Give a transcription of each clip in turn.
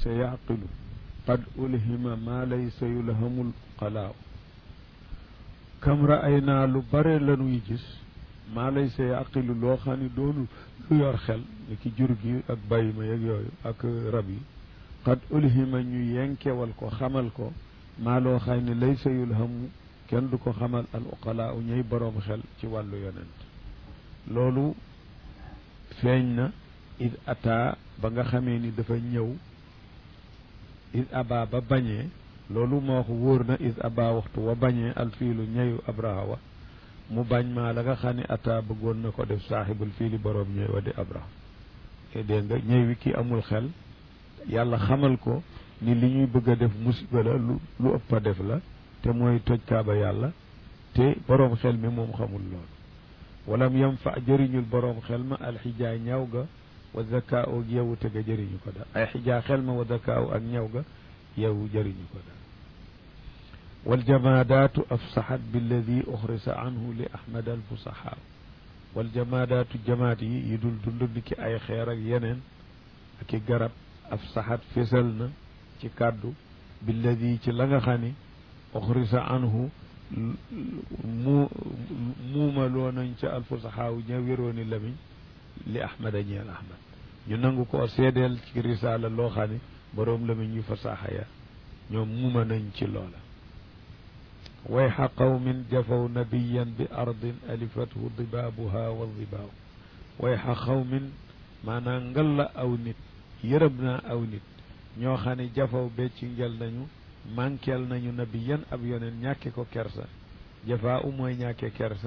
laysa yaqilu qad ulhima maa laysa yulhamul qalaaw kam ra'aynaa lu bare lanuy gis maa laysa yaqilu loo xam ne doonu lu yor xel ni ki jur gi ak bàyyi ma yeeg yooyu ak rab yi qad ulhima ñu yenkewal ko xamal ko maa loo xam ne laysa yulhamu kenn du ko xamal al uqalaa u ñuy boroom xel ci wàllu yonent loolu feeñ na id ata ba nga xamee ni dafa ñëw id aba ba bañee loolu moo wax wóor na id aba waxtu wa bañee alfiilu ñeyu abraha wa mu bañ maa la nga xam ne ata bëggoon na ko def saaxibul fiili boroom ñëw wa di abraha te dégg nga ñëw wi ki amul xel yàlla xamal ko ni li ñuy bëgg a def musiba la lu lu ëpp a def la te mooy toj kaaba yàlla te boroom xel mi moom xamul loolu walam yam fa jëriñul boroom xel ma alxijaa ñaw ga wa zakaa ak yewu te ga jëriñu ko daal ay xijaa xel ma wa zakaa ak ñaw ga yewu jëriñu ko daal waljamaadaatu afsaxat billadi uxrisa anhu li ahmad alfusaxaa waljamaadaatu jamaat yi yi dul dund ni ki ay xeer ak yeneen ak i garab afsaxat fésal na ci kàddu billadi ci la nga xam ni uxrisa anhu mu muumaloo nañ ca alfusaxaaw ña wérooni lamiñ li ahmada ñeel ahmad ñu nangu ko seedeel ci risaala loo xam ne boroom lamiñ yu fasaaxa ya ñoom muuma nañ ci loola wayxa qawmin jafaw nabiyan bi ardin alifathu dibaabuha wa dibaaw wayxa qawmin maanaam ngal la aw nit yërëm naa aw nit ñoo xam ne jafaw becci ngel nañu mànkeel nañu nabiyan ab yoneen ñàkke ko kersa jafaa u mooy ñàkke kersa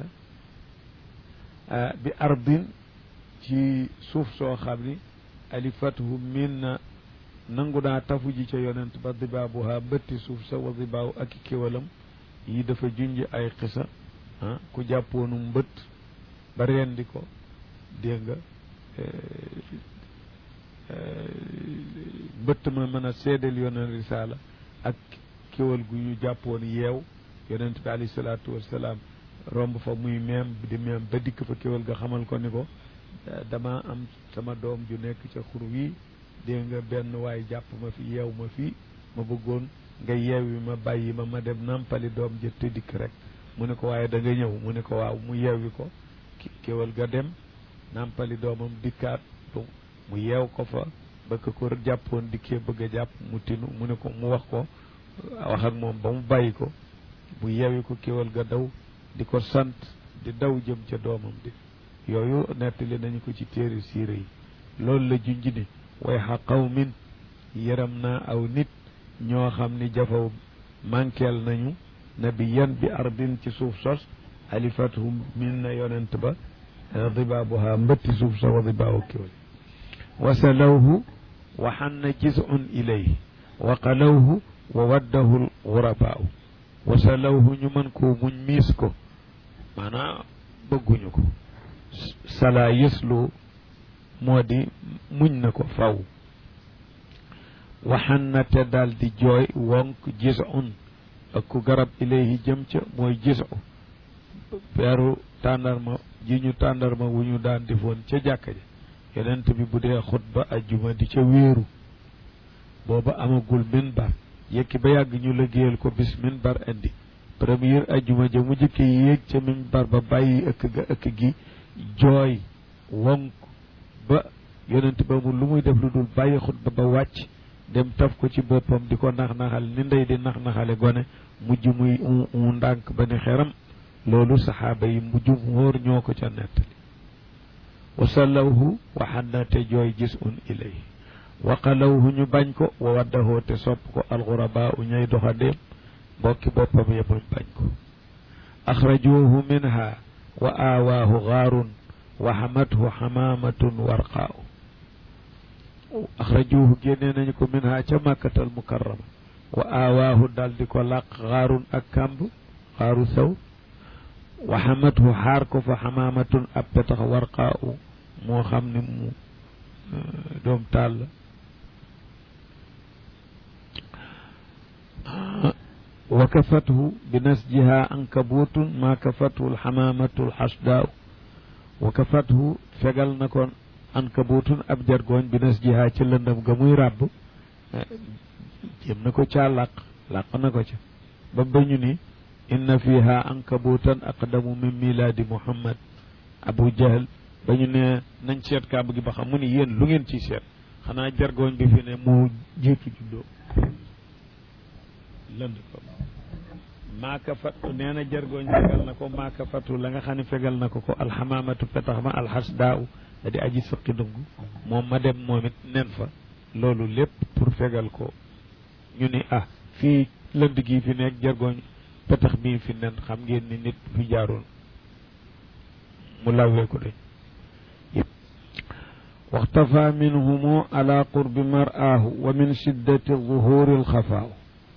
bi ardin ci suuf soo xam ni alifathu min na nangu naa tafu ji ca yonent ba dibaabuha mbëtti suuf sa wa dibaaw ak i kéwalam yi dafa junj ay xisa ah ku jàppoonu mbët ba rendi ko dégg nga mbëtt ma mën a seedeel yonent risaala ak kéwal gu ñu jàppoon yeew yonent bi alayhi salaatu wassalaam romb fa muy meem di meem ba dikk fa kéwal ga xamal ko ni ko dama am sama doom ju nekk ca xur wi dégg nga benn waay jàpp ma fi yeew ma fii ma bëggoon nga yeewi ma bàyyi ma ma dem nampali doom jë te dikk rek mu ne ko waaye da nga ñëw mu ne ko waaw mu yeewi ko kéwal ga dem nampali doomam dikkaat mu yeew ko fa ba ko ko jàppoon dikkee bëgg a jàpp mu tinu mu ne ko mu wax ko wax ak moom ba mu bàyyi ko mu yeewi ko kéwal ga daw di ko sant di daw jëm ca doomam di yooyu nettali nañu ko ci téere siire yi loolu la junj ni way xa qawmin yëram naa aw nit ñoo xam ni jafaw mànkeel nañu nabiyan bi ardin ci suuf sos alifathum min na yonent ba dibaabuha mbëtti suuf sa wa dibaawu kéwal wasalawhu wa xanna jisun ilayhi wa qalawhu wa waddahu lgurabaaw wasalawhu ñu mën koo muñ miis ko maanaam bëgguñu ko sala yëslu moo di muñ na ko faw waxan na te daal di jooy wonk jisun ak ku garab ilayhi jëm ca mooy jisu peeru tàndarma ji ñu tàndarma wu ñu daan defoon ca jàkka ja yonent bi bu dee xutba ajjuma di ca wéeru booba amagul minbar yekki ba yàgg ñu liggéeyal ko bis minbar indi première ajjuma ja mu jëkke yéeg ca minbar ba bàyyi ëkk ga ëkk gi jooy wonk ba yonent ba mu lu muy def lu dul bàyyi xutba ba wàcc dem taf ko ci boppam di ko nax-naxal ni ndey di nax-naxale gone mujj muy u ndànk ba ni xeram loolu saxaaba yi mujj wóor ñoo ko ca nettali wasallawhu waxanna te jooy gis un ilay waqalawhu ñu bañ ko wa waddahoo te sopp ko alxurabaa u ñay doxa déem mbokki boppam ya muñ bañ ko axrajuuhu minha wa aawaahu gaarun wa xamathu xamaamatun warqaaw axrajuuhu génnee nañu ko minha ca màkkatal mukarrama wa aawaahu dal di ko làq gaarun ak kàmb xaaru saw wa xamathu xaar ko fa xamaamatun ab petax warqaaw moo xam ne mu doom taal wa kafathu bi nasjiha ankabutun ma kafathu alxamamatu alxasdaaw wa kafathu fegal na ko ankabutun ab jargooñ bi nasjiha ci lëndëm ga muy ràbb jéem na ko caa làq làq na ko ca ba bañu ni inna fiha ankabutan aqdamu min miladi muhammad abu jahl ba ñu ne nañ seet kaaba gi ba xam mu ni yéen lu ngeen ciy seet xanaa jargooñ bi fi ne moo jiitu juddoo lënd ko maaka fattu nee na jargooñ fegal na ko maaka fattu la nga xam ne fegal na ko ko alxamaamatu petax ma alxas daaw da di aji sëqi dung moom ma dem moom it nen fa loolu lépp pour fegal ko ñu ni ah fii lënd gii fi nekk jargooñ petax bii fi nen xam ngeen ni nit fi jaaroon mu lawwee ko dañ waxtafa minhumu ala qurbi mar'aahu wa min shiddati zuhuri alxafaaw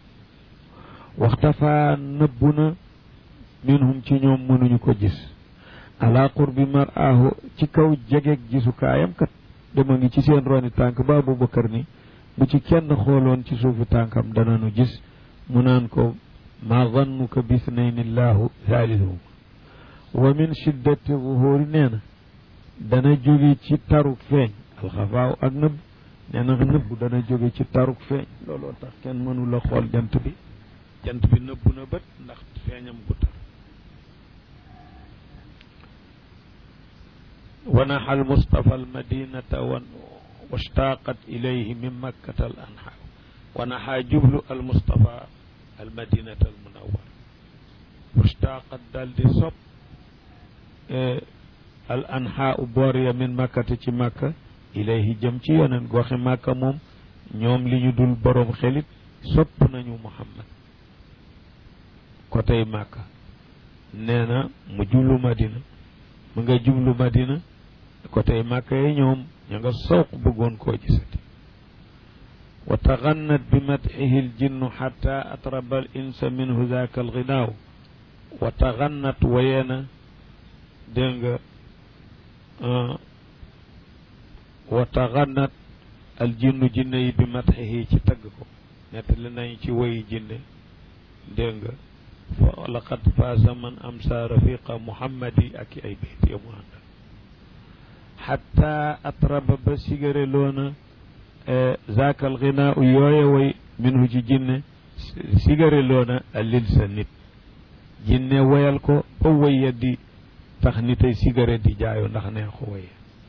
waxtafa nëbbu na minhum ci ñoom mënuñu ko gis ala qurbi mar'aahu ci kaw jegeeg gisukaayam kat dama ngi ci seen roni tànk ba Abubakar ni bu ci kenn xooloon ci suufi tànkam dananu gis mu naan ko ma zannuka bisnayni llahu thalithuhum wa min shiddati zuhuri nee na dana jóge ci taruk feeñ alxafaaw ak nëbb nee na nëbb dana jóge ci taruk feeñ looloo tax kenn mënu la xool jant bi jant bi nëbb na bët ndax feeñam gu tar wanaxa almustafa almadinata wan washtaqat ilayhi min makkata al anha wanaxa jublu almustafa almadinata almunawar washtaqat dal di sopp al anha u boor ya min makkata ci makka ilayhi jëm ci yoneen goxi makka moom ñoom li ñu dul boroom xelit sopp nañu muhammad côté makka nee na mu jublu madina mu nga jublu madina côté makka yi ñoom ña nga sawq bëggoon koo gisati wa taxannat bi matihi ljinnu xata atraba al insa minhu zaaka alginaaw wa taxannat wayeena dégg nga wa taxannat al jinnu jinne yi bi matxihi ci tagg ko nettali nañ ci woyi jinne dégg nga fa laqad faasa man amsa rafiqa muhammadi ak ay bayt ya mu àndal xatta atraba ba sigare loona zaaka al ginaa u yooye woy minhu ci jinne sigare loona alil sa nit jinne woyal ko ba woyya di tax ni tey cigarette di jaayo ndax neexu waye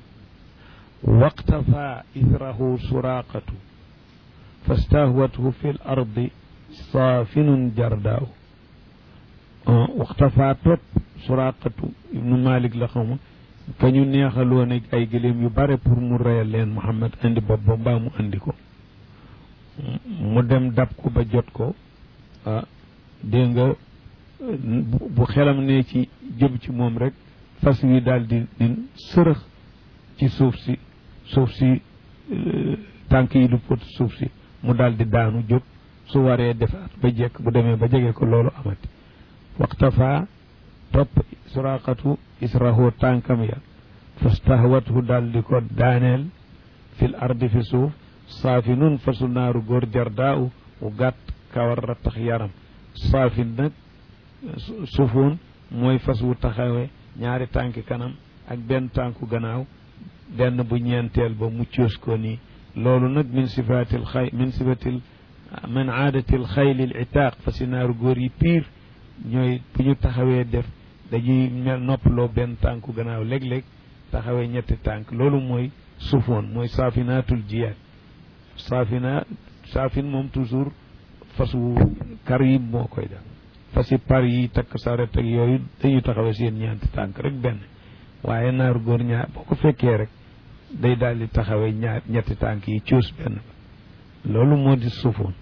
waqtafa ithrahu suraqatu fastahwathu fi l ardi saafinun jardaaw waqtafa topp suraqatu ibnu malik la xawma ka ñu neexaloon ay gëléem yu bare pour mu reyal leen muhammad andi bopp ba mbaa mu andi ko mu dem dab ko ba jot ko ah dégg nga bu xelam ne ci jëm ci moom rek fas wi daal di di sërëx ci suuf si suuf si tànk yi du pot suuf si mu daal di daanu jóg su waree defaat ba jekk bu demee ba jege ko loolu amati waxtafa topp suraqatu israhu tànkam ya fastahwathu daal di ko daaneel fil ardi fi suuf saafi nun fasu naaru góor jardaaw u gàtt kawar rattax yaram saafin nag sufuun mooy fas wu taxawee ñaari tànki kanam ak benn tànku gannaaw benn bu ñeenteel ba mu coos ko nii loolu nag min sifatil xay min sifatil min aadatil xaylil itaaq fasi naaru góor yi piir ñooy bu ñu taxawee def dañuy mel noppaloo benn tànku gannaaw léeg-léeg taxawee ñetti tànk loolu mooy sufoon mooy saafinaatul jiyaat saafina saafin moom toujours fas wu kar yi moo koy def fasi par yi takk saret ak yooyu dañuy taxawee seen ñeenti tànk rek benn waaye naaru góor ñaar boo ko fekkee rek day daal di taxawee ñaar ñetti tànk yi coos benn loolu moo di sufoon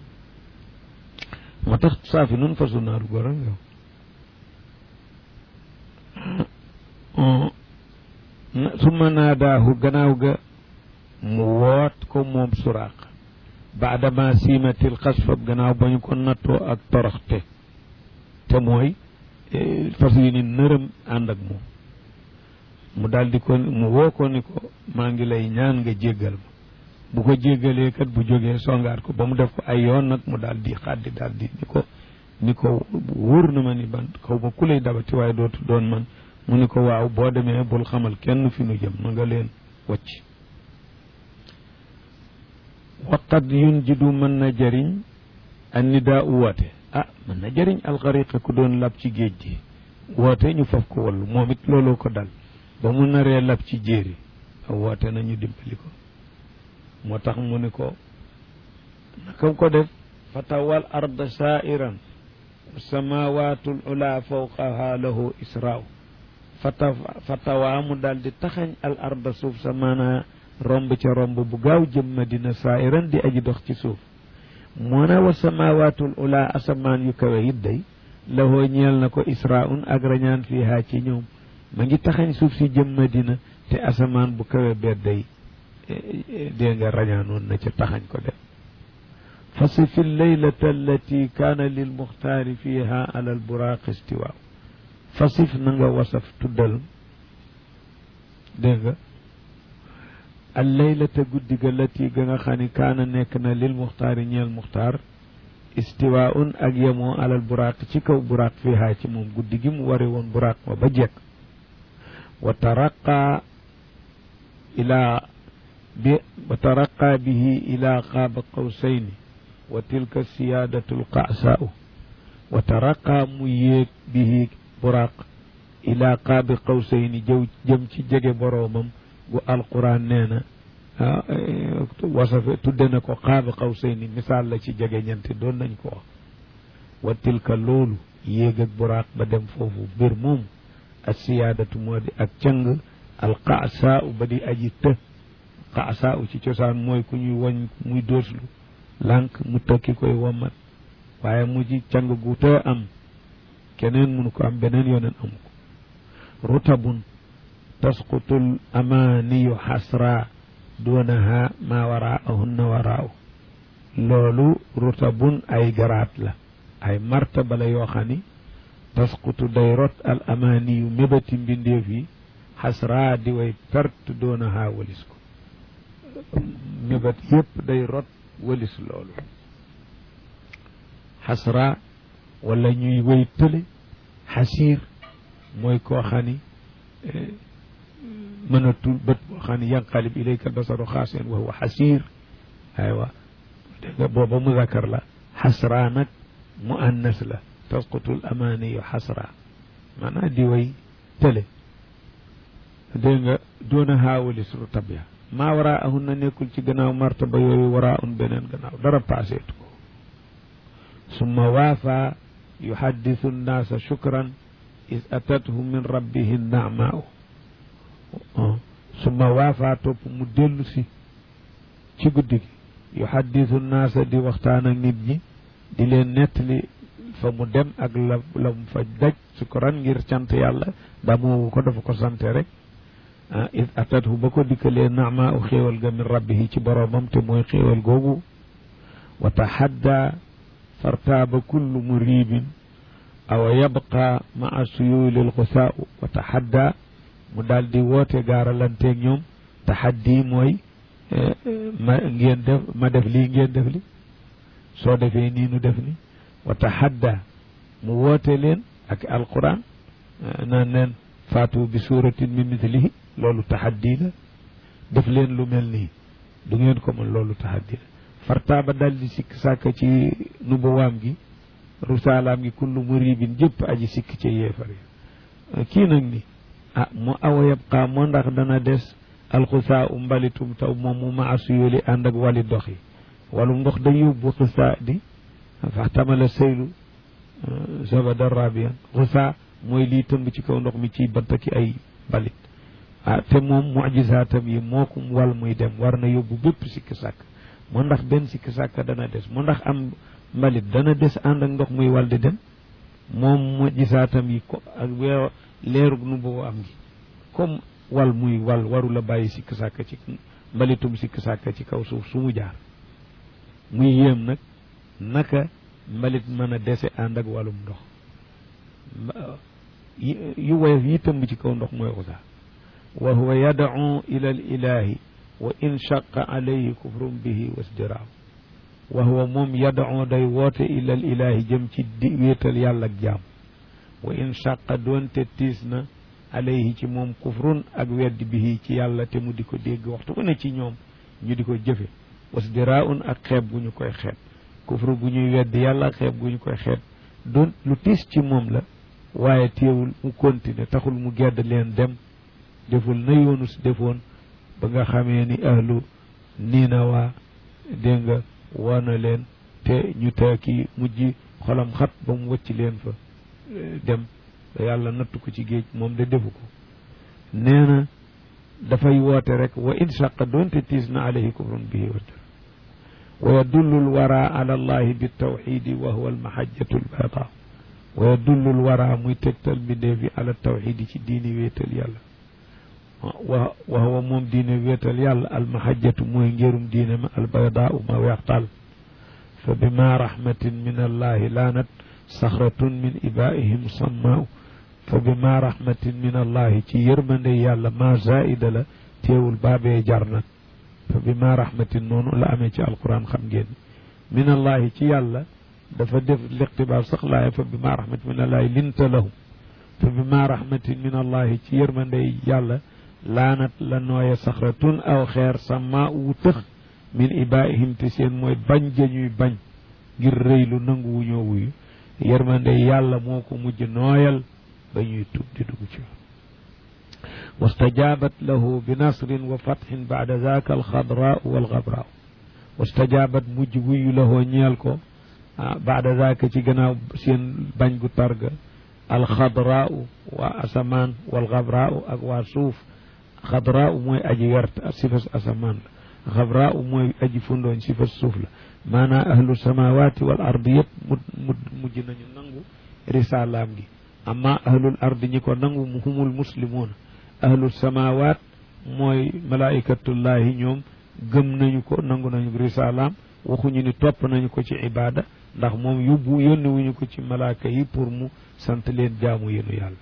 moo tax saafi nun fasu naaru góor ak yow summa naadaahu gannaaw ga mu woot ko moom suraaq baadama siimatil xasfab gannaaw ba ñu ko nattoo ak toroxte te mooy fas yi ni nërëm ànd ak moom mu daldi ko mu woo ko ni ko maa ngi lay ñaan nga jéggal ma bu ko jéggalee kat bu jógee songaat ko ba mu def ko ay yoon nag mu daldi xaddi daldi ni ko ni ko wóor na ma ni ban xaw ma ku lay dabati waaye dootu doon man mu ni ko waaw boo demee bul xamal kenn fi nu jëm na nga leen wacc qad yunjidu mën na jëriñ an nidaa u woote ah mën na jëriñ alxariqa ku doon lab ci géej gi woote ñu faf ko wallu moom it looloo ko dal ba mu naree lab ci jéeri a woote nañu dimbali ko moo tax mu ni ko naka ko def fatawal arda saairan samawaatul ula fawqaha lahu israaw fata fatawaa mu daal di taxañ al arda suuf sa maanaa romb ca romb bu gaaw jëm madina saairan di aji dox ci suuf moo na wa samawaatul ula asamaan yu kawe it day lahoo ñeel na ko israun ak rañaan fiihaa ci ñoom ma ngi taxañ suuf si jëm madina te asamaan bu kawe beet day dée nga rañaanoon na ca taxañ ko dem فصف الليلة التي كان للمختار فيها على البراق استواء فصف نغا وصف تدل دغ الليلة قد التي غا خاني كان نيكنا للمختار نيل المختار استواء أجيمو على البراق تيكو براق فيها تيموم قد جيم وري وون براق وبجك وترقى إلى وترقى به إلى قاب قوسين وتلك السيادة القعساء وترقى ميك به براق إلى قاب قوسين جو جمتي جيجي برومم والقرآن نينا وصف تدنكو قاب قوسين مثال لا ci jege ñanti doon nañ ko wax wa tilka loolu yéeg ak buraaq ba dem foofu mbir moom ak siyaadatu moo di ak càng alqaasaa ba di aji të qaasaa ci cosaan mooy ku ñuy woñ muy dóoslu lànk mu tokki koy wommat waaye mu ci càng gu të am keneen mënu ko am beneen yoneen amu ko rutabun tasqutul amaaniyu xasra duunaha ma waraahunna waraaw loolu rutabun ay garaat la ay martaba la yoo xam ni tasqutu day rot al amaaniyu mébati mbindeef yi xasra di way perte duunaha walis ko mébat yépp day rot walis loolu xasra wala ñuy way tële xasiir mooy koo xam ni mënatul bët boo xam ne yanqalib ilayka albasaru xaaseen wa huwa xasiir aywa dégg nga booba mudakar la xasra nag mu annas la tasqutul amaaniyu xasra maanaam di way tële dégg nga doona haawalis rutab ya maa waraa ahun na nekkul ci gannaaw martaba yooyu waraa un beneen gannaaw dara paaseetu ko summa waafa yuhaddisu nnaasa shukran is atathu min rabbihi naamaau summa waafa topp mu dellu si ci guddi gi yuhaddisu naasa di waxtaan ak nit ñi di leen nettali fa mu dem ak la la mu fa daj sukran ngir cant yàlla daa moowu ko dafa ko sante rek ah is atathu ba ko dikkalee naama u xéewal ga min rabbihi ci boroomam te mooy xéewal googu wa taxadda fartaaba kullu muribin aw yabqa maa suyulil xusaau wa taxadda mu daal di woote gaaralanteeg ñoom taxaddi mooy ma ngeen def ma def lii ngeen def li soo defee nii nu def ni wa taxadda mu woote leen ak alquran naan leen faatu bi suratin min mithlihi loolu taxaddi la def leen lu mel nii du ngeen ko mën loolu taxaddi la fartaaba daal di sikk sàkk ci nubuwaam gi rusaalaam gi kullu muribin jëpp aji sikk ci yéefar yi kii nag ni ah mu awa yabqa moo ndax dana des alxusaa u mbalitum taw moom mu ma asuyoli ànd ak wali dox yi walum ndox da yóbbu xusaa di faxtamala seylu zabada rabian xusaa mooy lii tëmb ci kaw ndox mi ciy bant ki ay mbalit ah te moom mujisaatam yi moo ko wal muy dem war na yóbbu bépp sikki sàkk moo ndax benn sikki sàkk dana des moo ndax am mbalit dana des ànd ak ndox muy wal di dem moom mujisaatam yi ko ak weew leerug nu boobu am gi comme wal muy wal waru la bàyyi sikk sàkk ci mbalitum sikk sàkk ci kaw suuf su mu jaar muy yéem nag naka mbalit mën a dese ànd ak wàllum ndox yu woyof yi tëmb ci kaw ndox mooy xusaa wa huwa yad'u ila al ilahi wa in shaqa alayhi kufrun bihi wasdiraaw wa huwa moom yad'u day woote ila al ilahi jëm ci di wéetal yàlla ak jaam wa in shaqa doonte tiis na alayhi ci moom kufrun ak weddi bihi ci yàlla te mu di ko dégg waxtu bu ne ci ñoom ñu di ko jëfe wasdiraun ak xeeb gu ñu koy xeeb kufru gu ñuy weddi yàlla ak xeeb gu ñu koy xeeb doon lu tiis ci moom la waaye téewul mu continuer taxul mu gedd leen dem deful na yoonu si defoon ba nga xamee ni ahlu Ninawa dégg nga woona leen te ñu teeki mujj xolam xat ba mu wëcc leen fa dem ba yàlla nattu ko ci géej moom de defu ko nee na dafay woote rek wa in shaqa doonte tiis na alayhi kufrun bihi wa wa yadullu lwara ala allahi bitawxidi wa huwa almahajjatu lbayda wa yadullu lwara muy tegtal mbindee fi ala tawxidi ci diini wéetal yàlla wa wa huwa moom diine wéetal yàlla almahajjatu mooy ngérum diine ma albayda ma weextal fa bima rahmatin min allahi laanat saxratun min ibaihim sammaaw fa bima rahmatin min allahi ci yërmande yàlla ma zaida la teewul baabee jar nag fa bima rahmatin noonu la amee ci alquran xam ngeen min allahi ci yàlla dafa def liqtibaar sax laaya fa bima rahmatin min allahi linta lahum fa bima rahmatin min allahi ci yërmande yàlla laanat la nooye saxratun aw xeer sama wu tëx min ibaihim te seen mooy bañ jañuy bañ ngir rëylu nangu wu ñoo wuyu yërmande yàlla moo ko mujj nooyal ba ñuy tub di dugg ci واستجابت له بنصر وفتح بعد ذاك الخضراء والغبراء واستجابت مجوي له نيالكو بعد ذاك ci gannaaw seen bañ gu targa الخضراء waa asamaan والغبراء ak waa suuf xadraa'u mooy aji wert sifas asamaan la xabraa'u mooy aji fundooñ sifas suuf la maanaam ahlu samawati wal ardi yëpp mu mu mujj nañu nangu risalaam gi amma ahlul ardi ñi ko nangu mu humul muslimuuna ahlu samawat mooy malaikatullahi ñoom gëm nañu ko nangu nañu risalaam waxuñu ni topp nañu ko ci ibada ndax moom yóbbu yónni wuñu ko ci malaaka yi pour mu sant leen jaamu yenu yàlla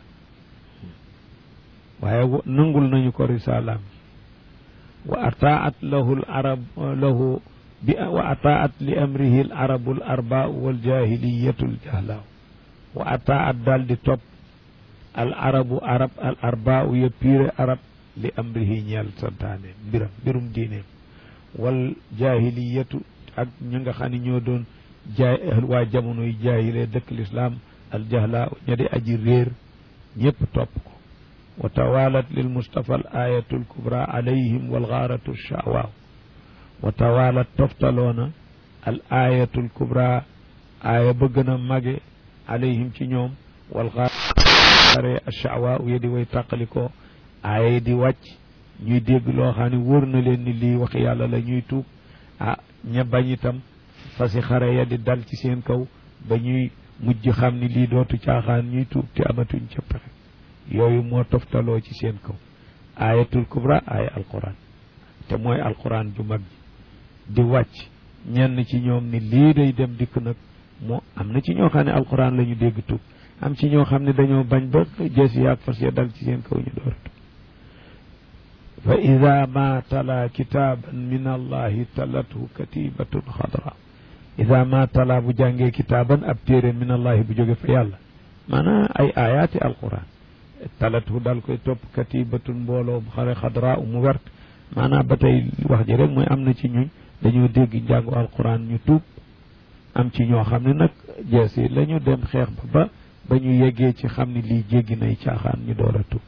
waaye nangul nañu ko risalaam wa ataat lahu l arab lahu bi wa ataat li amrihi l arabu l arbaau waljahiliyatu l jahlaaw wa ataat daal di topp al arabu arab al arbaau ya piire arab li amrihi ñeel santaane mbiram mbirum diineem wal jahiliyatu ak ñi nga xam ne ñoo doon jaay waa jamono yi jaahile dëkk lislaam al jahlaaw ña di aji réer ñëpp topp ko wa tawalat lil mustafa al ayatu al kubra alayhim wal gaaratu shawaaw wa tawalat toftaloona al ayatu al kubra aaya ba gën a mage alayhim ci ñoom wal gaare ashawaaw ya di way tàqalikoo aaya di wàcc ñuy dégg loo xam ne wóor na leen ni lii wax yàlla la ñuy tuub ah ña bañ itam fasi xare ya di dal ci seen kaw ba ñuy mujj xam ni lii dootu caaxaan ñuy tuub te amatuñ ca pexe yooyu moo toftaloo ci seen kaw ayatul kubra aaya alquran te mooy alquran ju mag ji di wàcc ñenn ci ñoom ni lii day dem dikk nag moo am na ci ñoo xam ne alquran la ñu dégg tuub am ci ñoo xam ne dañoo bañ ba jees yaag fas ya dal ci seen kaw ñu door a tuub fa ida ma tala kitaaban min allahi talathu katibatun xadra ida ma tala bu jàngee kitaaban ab téere min allahi bu jóge fa yàlla maanaam ay ayaati alquran talathu dal koy topp katibatun mbooloo bu xare xadra mu wert maanaam ba tey wax ji rek mooy am na ci ñuñ dañoo dégg njàngu alquran ñu tuub am ci ñoo xam ne nag jees yi la ñu dem xeex ba ba ba ñu yeggee ci xam ne lii jéggi nay caaxaan ñu door a tuub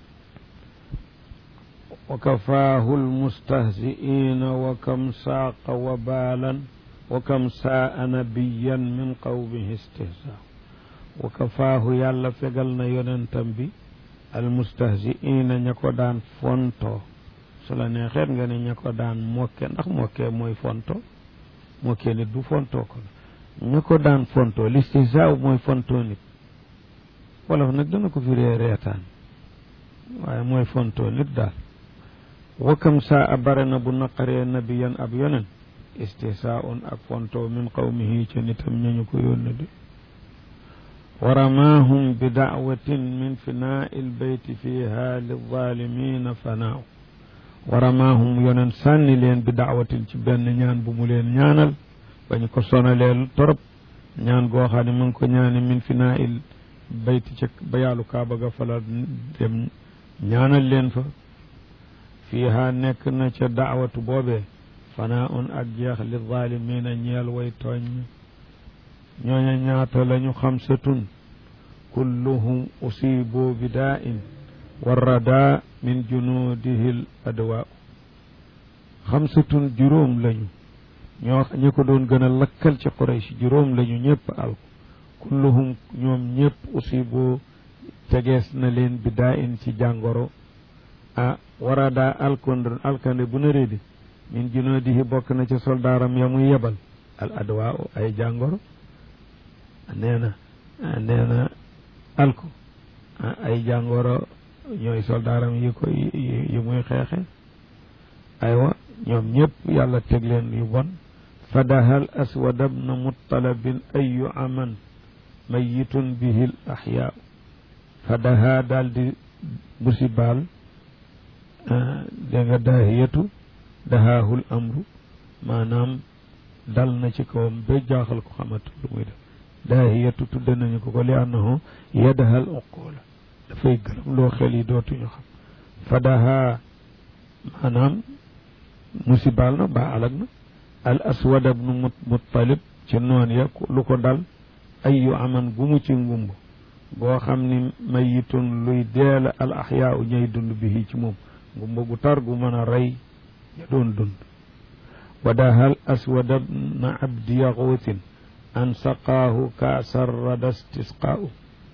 wa kafaahu almustahziina wa kam saaqa wabaalan wa kam saa nabiyan min qawmihi istihzaa wa kafaahu yàlla fegal na yonentam bi almustahziina ña ko daan fonto su la neexeet nga ne ña ko daan mokke ndax mokke mooy fonto mokke nit du fonto ko ña ko daan fonto listihzaa mooy fonto nit wolof nag dana ko firee reetaan waaye mooy fonto nit daal wakam saa a bare na bu naqaree nabiyan ab yonen istihsaaun ak fonto min qawmihi ca nitam ñañu ko yónne de wa ramaahum bi daawatin min finaai lbeyti fiha lizalimina fanaaw wa ramaahum yonen sànni leen bi daawatin ci benn ñaan bu mu leen ñaanal bañ ko sonaleel torop ñaan goo xam ne mu ngi ko ñaani min finaai bayti ca ba yaalu kaaba ga fala dem ñaanal leen fa fiiha nekk na ca daawatu boobee fanaa un ak jeex li zaalimiina ñeel way tooñ ñooña ñaata lañu xamsatun kulluhum usibu bi daa in warrada min junuudihi l adwaa xamsatun juróom lañu ñoo ñi ko doon gën a lakkal ci Quraysh juróom lañu ñëpp alko kulluhum ñoom ñëpp usibu tegees na leen bi daa in ci jàngoro ah warada alkond alkande bu na réedi min junuudihi bokk na ci soldaaram ya muy yebal al adwaa ay jàngoro nee na nee na alko ay jàngoro ñooy soldaaram yi ko yi muy xeexe aywa ñoom ñëpp yàlla teg leen yu bon fadahal aswad bna muttalabin ayu aman mayitun bihi l axyaa fadaha daal di musibaal dégg nga daahiyatu dahaahul amru maanaam dal na ci kawam ba jaaxal ko xamatul lu muy def daahiyatu tudde nañu ko ko li annahu yadahal uqula dafay gërëm loo xel yi dootuñu xam fadaha maanaam musibaal na ba alag na al aswad bnu muttalib ci noon ya lu ko dal ayu aman gu mu ci ngumb boo xam ni mayitun luy deela al axyaa u ñay dund bi ci moom ngumba gu tar gu mën a rey ya doon dund wadahal aswad bna abdi yaxuutin an saqaahu kaasar rada istisqaau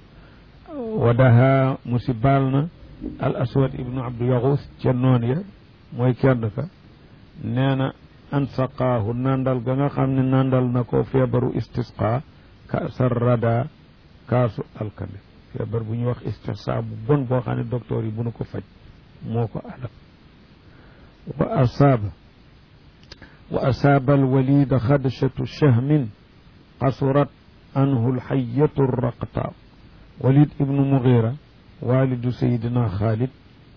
wadaha musibaal na al aswad ibnu abdu yaxuus ca noon ya mooy kenn ka nee na an saqaahu nandal ga nga xam ne nandal na ko feebaru istisqa kaasar rada kaasu alkande feebar bu ñuy wax istisqa bu bon boo xam ne docteur yi bu nu ko faj moo ko alak wa asaaba wa asaaba alwalida xadshatu shahmin qasurat anhu alxayatu raqta walid ibnu mugira walidu sayidina xaalid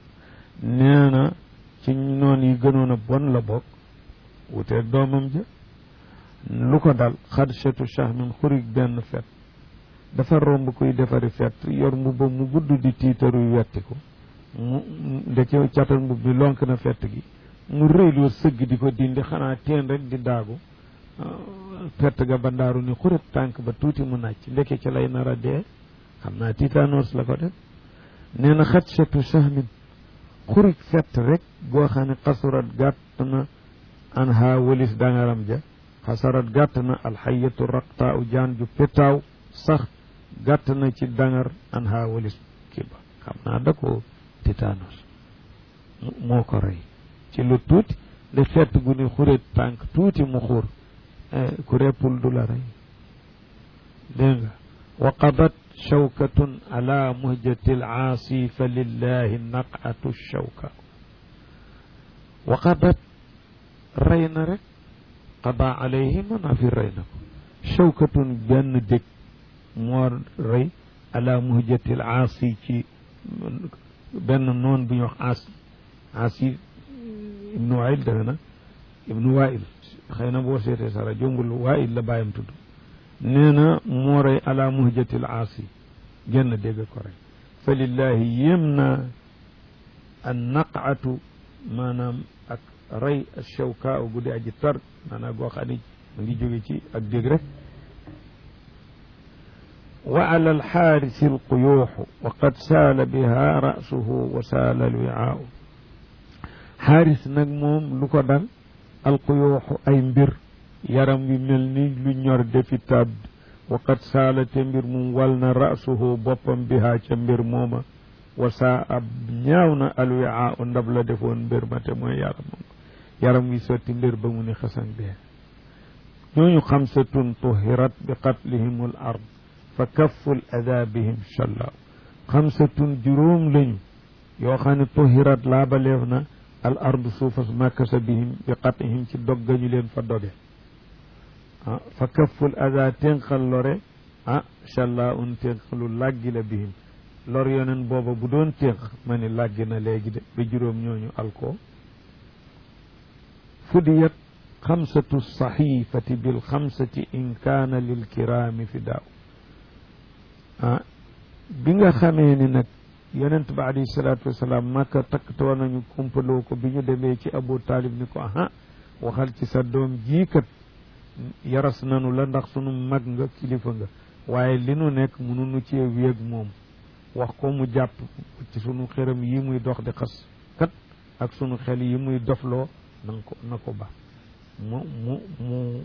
nee na ci noon yi gënoon a bon la bokk wuteeg doomam ja lu ko dal xadshatu shahmin xurig benn fet dafa romb kuy defari fet yor mbubba mu gudd di tiitaru wetti ko mu ndeke catal mbub bi lonk na fett gi mu rëyloo sëgg di ko dindi xanaa teen rek di daagu fett ga ba ndaaru ni xuret tànk ba tuuti mu nàcc ndeke ci lay nar a dee xam naa titaanoos la ko def nee na xadshatu shahmin xurig fett rek boo xam ne xasurat gàtt na an ha walis dangaram ja xasarat gàtt na alxayatu raqtaa u jaan ju petaaw sax gàtt na ci dangar an ha walis kii ba xam naa da ko titanos moo ko rey ci lu tuuti de fett gu ni xuréet tànk tuuti mu xuur ku reppul du la rey dégg nga wa qadat shawkatun ala muhjati alaasi fa lillahi naqatu shawka wa qadat rey na rek qada alayhi mana fi rey na ko shawkatun benn dëkk moo rey ala muhjati alaasi ci benn noon bu ñu wax aasi aasi ibnu wail defe na ibnu wail xëy na boo seetee sara jombul wail la bàyyam tudd nee na moo rey ala muhjatil aasi genn dégg ko rey fa lillahi yéem na an naqatu maanaam ak rey shawka gu di aji tar maanaam goo xam ne mu ngi jóge ci ak dégg rek wa ala alxaarisi alquyuuxu wa qad saala biha rasuhu wa saala alwiaau xaaris nag moom lu ko dal alquyuuxu ay mbir yaram wi mel ni lu ñor defi taab wa qad saala te mbir mum wal na rasuhu boppam biha ca mbir mooma wa saa ab ñaaw na alwiaau ndab la defoon mbir ma te mooy yaram moom yaram wi sotti mbir ba mu ni xasan dee ñooñu xamsatun tuhirat bi qatlihim al ard fa kafful ada bihim shalla xamsatun juróom lañu yoo xam ne tuhirat laabaleef na al ardu suufas makkasa bihim bi qatihim ci doggañu leen fa doge ah fa kafful ada ténqal lore ah shalla un ténqalu làggi la bihim lor yonen booba bu doon ténq ma ni làggi na léegi de ba juróom ñooñu alko fudiyat xamsatu saxifati bil xamsati in kaana lil kiraami fi daaw ah bi nga xamee ni nag yonent ba alayhi salaatu wasalaam makka takktoo nañu kumpaloo ko bi ñu demee ci abu taalib ni ko aha waxal ci sa doom jii kat yaras nanu la ndax sunu mag nga kilifa nga waaye li nu nekk mënunu cee wéeg moom wax ko mu jàpp ci sunu xëram yi muy dox di xas kat ak sunu xel yi muy dofloo na ko na ko ba mu mu mu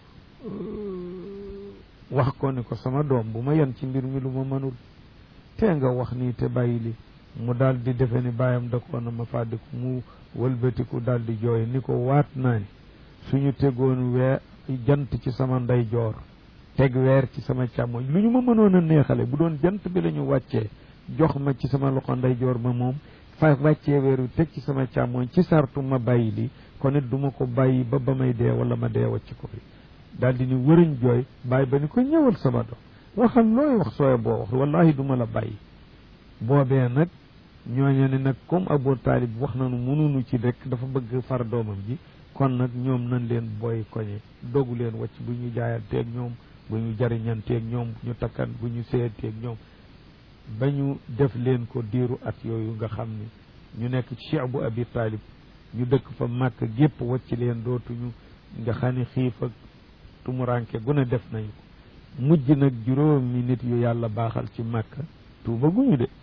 wax ko ni ko sama doom bu ma yen ci mbir mi lu ma mënul te nga wax nii te bàyyi li mu daal di defe ni bàyyam da ko na ma fàddiku mu wëlbatiku daal di jooy ni ko waat naa ni suñu tegoon weer jant ci sama ndeyjoor teg weer ci sama càmmoñ lu ñu ma mënoon a neexale bu doon jant bi la ñu wàccee jox ma ci sama loxo ndeyjoor ma moom fa wàccee weer wi teg ci sama càmmoñ ci sartu ma bàyyi li kon it du ma ko bàyyi ba ba may dee wala ma dee wàcc ko fi daal di ni wëriñ jooy bàyyi ba ni ko ñëwal sama doom waxal looy wax sooy boo wax wallahi du ma la bàyyi boobee nag ñooñu ne nag comme Abu Taalib wax nañu mënunu ci rek dafa bëgg far doomam ji kon nag ñoom nañ leen booy koñe dogu leen wàcc bu ñu jaayanteeg ñoom bu ñu jariñanteeg ñoom bu ñu takkan bu ñu seeyanteeg ñoom ba ñu def leen ko diiru at yooyu nga xam ni ñu nekk ci Cheikh bu Abi Taalib ñu dëkk fa màkk gépp wàcc leen dootuñu nga xam ni xiif ak tumuranke gune def nañu ko mujj nag juróomi nit yu yàlla baaxal ci màkk tuuba guñu de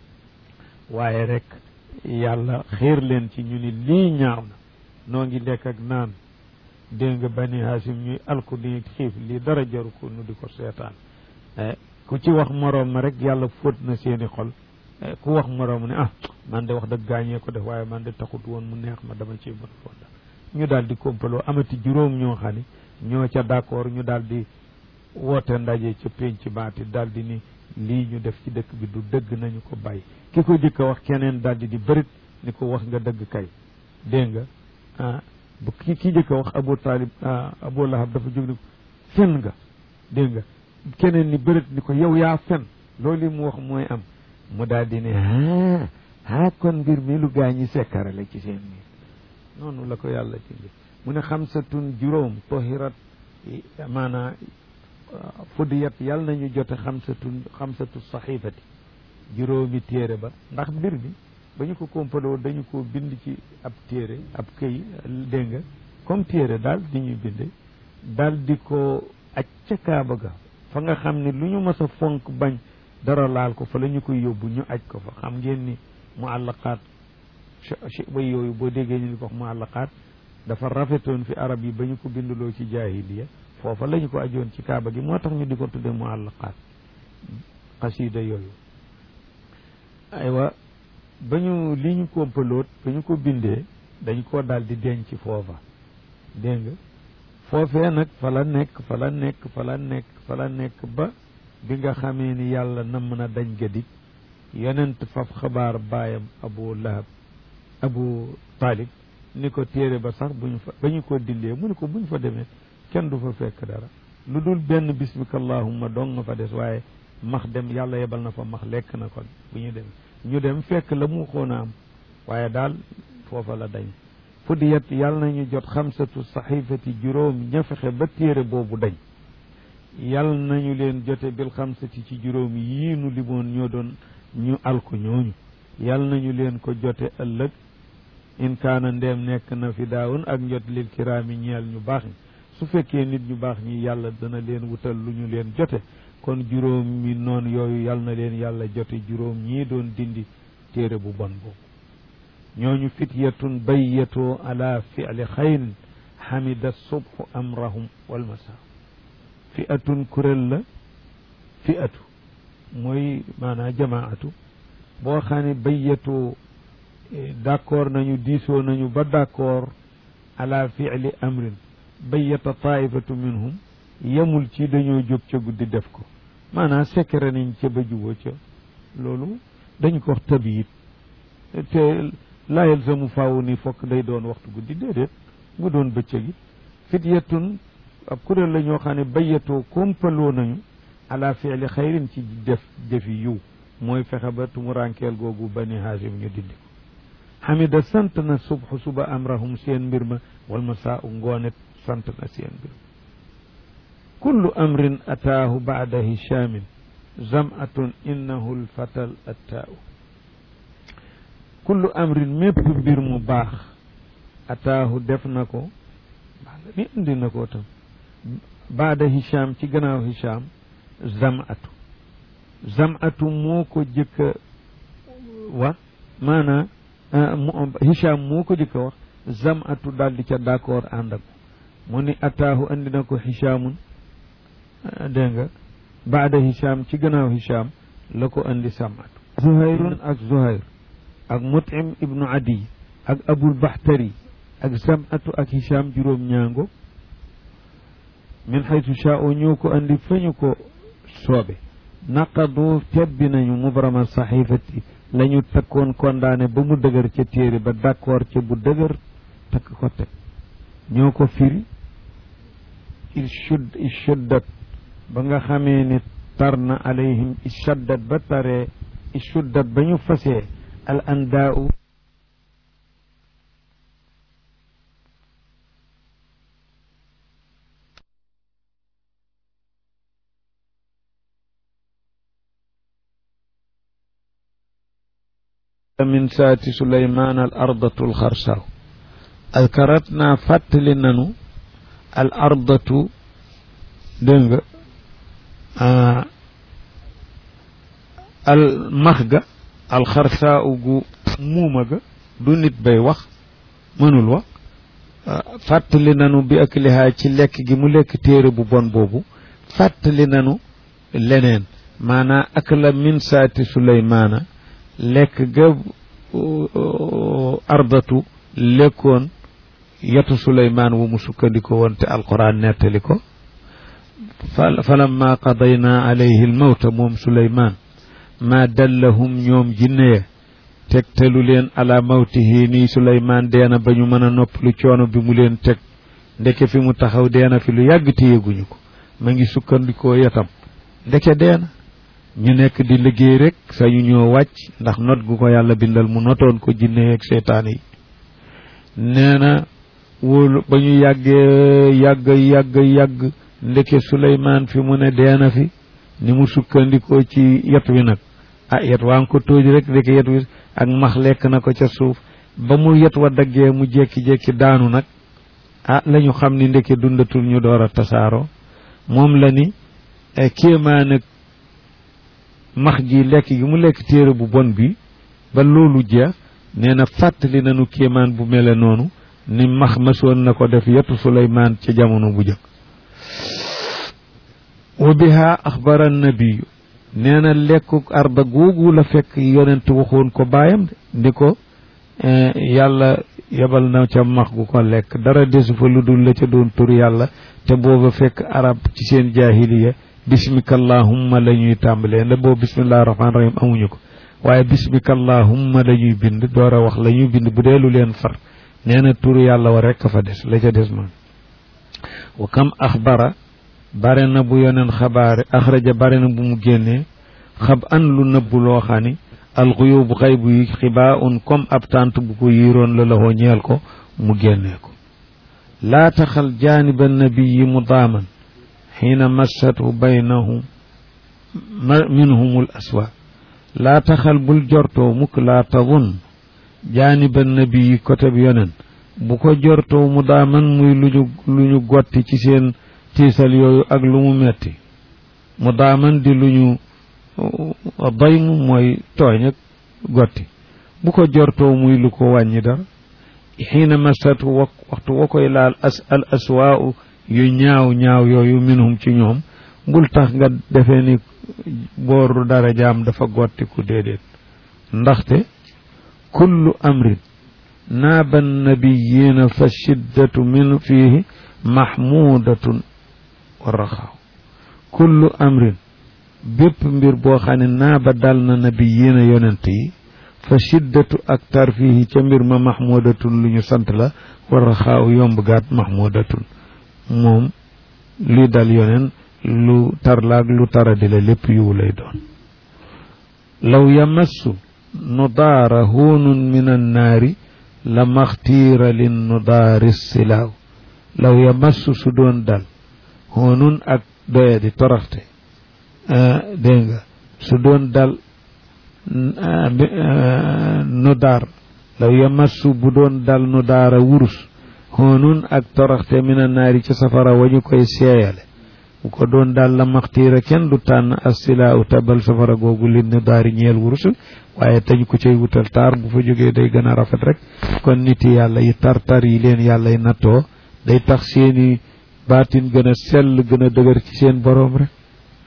waaye rek yàlla xiir leen ci ñu ni lii ñaaw na noo ngi lekk ak naan dégg nga bani haasim ñuy alku di xiif lii dara jaru ko nu di ko seetaan ku ci wax moroom ma rek yàlla fóot na seeni xol ku wax moroom ne ah man de wax dëgg gaañee ko def waaye man de taxut woon mu neex ma dama ciy mën fonda ñu daal di kompaloo amati juróom ñoo xam ne ñoo ca d'accord ñu daal di woote ndaje ca pénc baati daal di ni lii ñu def ci dëkk bi du dëgg nañu ko bàyyi ki ko jëkk a wax keneen daal di di bërit ni ko wax nga dëgg kay dégg nga ah bu ki ki jëkk a wax Abu Talib Abu Lahab dafa jóg ni ko fen nga dégg nga keneen ni bërit ni ko yow yaa fen loolu mu wax mooy am mu daal di ne ah ah kon mbir mi lu gaa ñi sekkare la ci seen miir noonu la ko yàlla ci mu ne xamsatun juróom tohirat maanaa fudiyat yàlla nañu jote xamsatun xamsatu saxifati juróomi téere ba ndax mbir mi ba ñu ko kompaloo dañu ko bind ci ab téere ab këy dégg nga comme téere daal di ñuy binde daal di ko aj ca kaaba ga fa nga xam ne lu ñu mës a fonk bañ dara laal ko fa la ñu koy yóbbu ñu aj ko fa xam ngeen ni mu àllaqaat way yooyu boo déggee ñu ni ko wax mu àllaqaat dafa rafetoon fi arab yi ba ñu ko binduloo ci jaahiliya foofa la ñu ko ajoon ci kaaba gi moo tax ñu di ko tudde mu àllaqaat xasida yooyu aywa ba ñu li ñu kompaloot ba ñu ko bindee dañ koo daal di denc foofa dégg nga foofee nag fa la nekk fa la nekk fa la nekk fa la nekk ba bi nga xamee ni yàlla namm na dañ ga dik yonent faf xabaar baayam abu lahab abu taalib ni ko téere ba sax buñ fa ba ñu ko dindee mu ni ko buñ fa demee kenn du fa fekk dara lu dul benn bismika allahumma dong nga fa des waaye max dem yàlla yebal na fa max lekk na ko bu ñu dem ñu dem fekk la mu xoon a am waaye daal foofa la dañ fudiyat yàlla nañu jot xamsatu saxifati juróom ña fexe ba téere boobu dañ yàlla nañu leen jote bil xamsati ci juróom yii nu limoon ñoo doon ñu alko ñooñu yàlla nañu leen ko jote ëllëg in kaana ndeem nekk na fi daawun ak njot lil kiraami ñeel ñu baax ñi su fekkee nit ñu baax ñi yàlla dana leen wutal lu ñu leen jote kon juróom mi noonu yooyu yàlla na leen yàlla jote juróom ñii doon dindi téere bu bon boobu ñooñu fityatun bayyatoo ala fi'li xayrin xamida subhu amrahum wal masa fi'atun kuréel la fi'atu mooy maanaa jamaatu boo xam ne bayyatoo d'accord nañu diisoo nañu ba d'accord ala fi'li amrin bayyata taifatu minhum yemul ci dañoo jóg ca guddi def ko maanaam secret nañ ca ba juboo ca loolu dañ ko wax tabiit te laa yalzamu faaw ni fokk day doon waxtu guddi déedéet mu doon bëccëg it fityatun ab kuréel la ñoo xam ne bayyatoo kompaloo nañu ala fi'li xayrin ci def defi yiw mooy fexe ba tumurankeel googu bani haasim ñu dindi ko xamida sant na subhu suba amrahum seen mbir ma wal masaa u ngoonet sant na seen mbir kullu amrin ataahu baada hichamin zamatun innahu lfatal attaau kullu amrin mépp mbir mu baax ataahu def na ko ni indi na ko tam baada Hicham ci gannaaw Hicham zamatu zamatu moo ko jëkk a wax maanaam Hicham moo ko jëkk a wax zamatu daal di ca d'accord ànd ak mu ni ataahu andi na ko Hichamun dégg nga baada Hicham ci gannaaw Hicham la ko andi zamatu Zuhayrun ak Zuhayr ak Mut'im ibnu Adi ak Abul Bahtari ak zamatu ak Hicham juróom ñaango min xaytu shaa'u ñoo ko andi fa ñu ko soobe naqadu tebbi nañu mubrama saxifati la ñu takkoon kondaane ba mu dëgër ca téere ba d'accord ca bu dëgër takk ko teg ñoo ko firi il shudd il shuddat ba nga xamee ni tar na alayhim il shaddat ba taree il shuddat ba ñu fasee al andaa'u min saati suleymaan al ardatu al xarsaaw alkarat naa fàttali nanu al ardatu dégg nga al max ga al xarsaaw gu muuma ga du nit bay wax mënul wax fàttali nanu bi ak lihaa ci lekk gi mu lekk téere bu bon boobu fàttali nanu leneen maanaa ak la min saati suleymaana lekk ga ardatu lekkoon yetu suleymaan wu mu sukkandiko woon te alquran nettali ko falamma qadayna alayhi almawta moom suleymaan ma dallahum ñoom jinne ya tegtalu leen ala mawtihi nii suleymaan deena ba ñu mën a noppalu coono bi mu leen teg ndeke fi mu taxaw deena fi lu yàgg te yëguñu ko ma ngi sukkandikoo yetam ndeke deena ñu nekk di liggéey rek sañu ñoo wàcc ndax not gu ko yàlla bindal mu notoon ko jinne yeeg seetaan yi nee na wóolu ba ñu yàggee yàgg yàgg yàgg ndeke Suleymaan fi mu ne deena fi ni mu sukkandikoo ci yet wi nag ah yet waa ngi ko tóoj rek ndeke yet wi ak max lekk na ko ca suuf ba mu yet wa daggee mu jekki-jekki daanu nag ah la ñu xam ni ndeke dundatul ñu door a tasaaroo moom la ni kéemaa nag max gi lekk gi mu lekk téere bu bon bi ba loolu jeex nee na fàttali nañu kéemaan bu mele noonu ni max masoon na ko def yetu suleymaan ci jamono bu jëkk wa biha axbara nabiyu nee na lekkuk arda googu la fekk yonent waxoon ko baayam de ndi ko yàlla yebal na ca max gu ko lekk dara desu fa lu dul la ca doon tur yàlla te booba fekk arab ci seen jaahiliya bismika allahumma la ñuy tàmbalee nda boobu bismillahi rahmaani rahim amuñu ko waaye bismika allahumma la ñuy bind door a wax la ñuy bind bu dee lu leen far nee na turu yàlla wa rekk fa des la ca des man wa kam axbara bare na bu yoneen xabaare axraja bare na bu mu génnee xab an lu nëbbu loo xam ni alxuyub xaybu yi xibaa un comme ab tànt bu ko yiiroon la laxoo ñeel ko mu génnee ko laa taxal jaaniba nabiyi mudaaman xiina massatu baynahum minhum l aswa laa taxal bul jortoo mukk laa tadun jaaniba nabiyi côté bi yonen bu ko jortoo mu daaman muy lu ñu lu ñu gotti ci seen tiisal yooyu ak lu mu metti mu daaman di lu ñu daymu mooy tooñ ak gotti bu ko jortoo muy lu ko wàññi dara xiina massatu wa waxtu wa koy laal as al aswaau yu ñaaw ñaaw yooyu minhum ci ñoom bul tax nga defee ni booru dara jaam dafa gottiku déedéet ndaxte kullu amrin naaba nabiyina fa shiddatu min fiihi mahmudatun wa raxaaw kullu amrin bépp mbir boo xam ne naaba dal na nabiyina yonent yi fa shiddatu ak tar fiihi ca mbir ma mahmudatun lu ñu sant la wa raxaaw yomb gaat mahmudatun moom luy dal yoneen lu tarlaag lu taradi la lépp yiw lay doon law yamassu nudaara huunun min annaari la maxtiira lin nudaari silaaw law yamassu su doon dal huunun ak doyadi toroxte dégg nga su doon dal nudaar law yamassu bu doon dal nudaara wurus hoonun ak toroxte mina naari ci safara wañu koy seeyale bu ko doon daal la maxtiira kenn du tànn asila u tabal safara googu lin ni daari ñeel wurus waaye tañ ko cay wutal taar bu fa jógee day gën a rafet rek kon niti yàlla yi tar-tar yi leen yàlla yi nattoo day tax seeni baatin gën a sell gën a dëgër ci seen boroom rek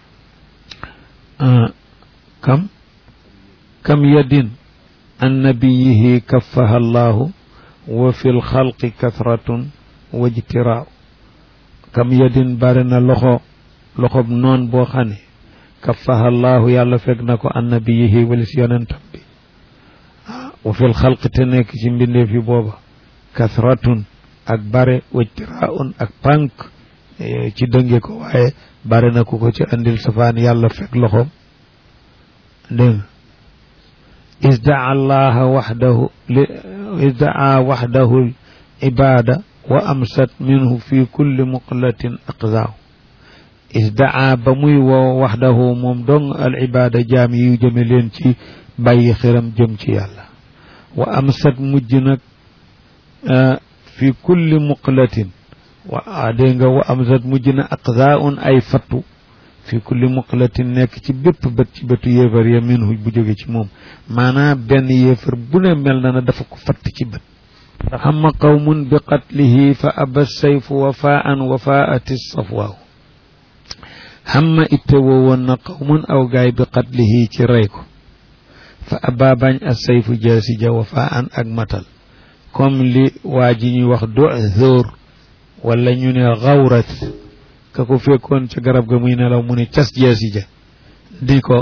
kam kam yadin an nabiyihi kaffaha allahu wa fi lxalqi kathratun wa jtiraaw kam yadin bari na loxo loxob noon boo xam ne kaffaha allahu yàlla fekk na ko an nabiyihi walis yonentam bi wa fi lxalqi te nekk ci mbindeef yi booba kathratun ak bare wa jtiraaun ak pànk ci dënge ko waaye bare na ku ko ci andil safaan yàlla fekk loxoom dégg isdaa allaha waxdahu isdaa waxdahu ibada wa amsat minhu fi kulli muqlatin aqzaaw isdaa ba muy woo waxdahu moom dong al ibada jaam yi jëme leen ci bàyyi xiram jëm ci yàlla wa amsat mujj nag fi kulli muqlatin wa dégg nga wa amsat mujj na aqzaaun ay fattu fi kulli muqlatin nekk ci bépp bët ci bëtu yéefar ya minhu bu jóge ci moom maanaam benn yéefar bu ne mel na na dafa ko fatt ci bët xamma qawmun bi qatlihi fa aba sayfu wafaan wafaati safwaaw xamma itte woo woon na qawmun aw gaay bi qatlihi ci rey ko fa aba bañ a sayfu jaasi ja wafaan ak matal comme li waa ji ñuy wax du'thur wala ñu ne xawrat ka ko fekkoon ca garab ga muy nelaw mu ne cas jaasi ja di ko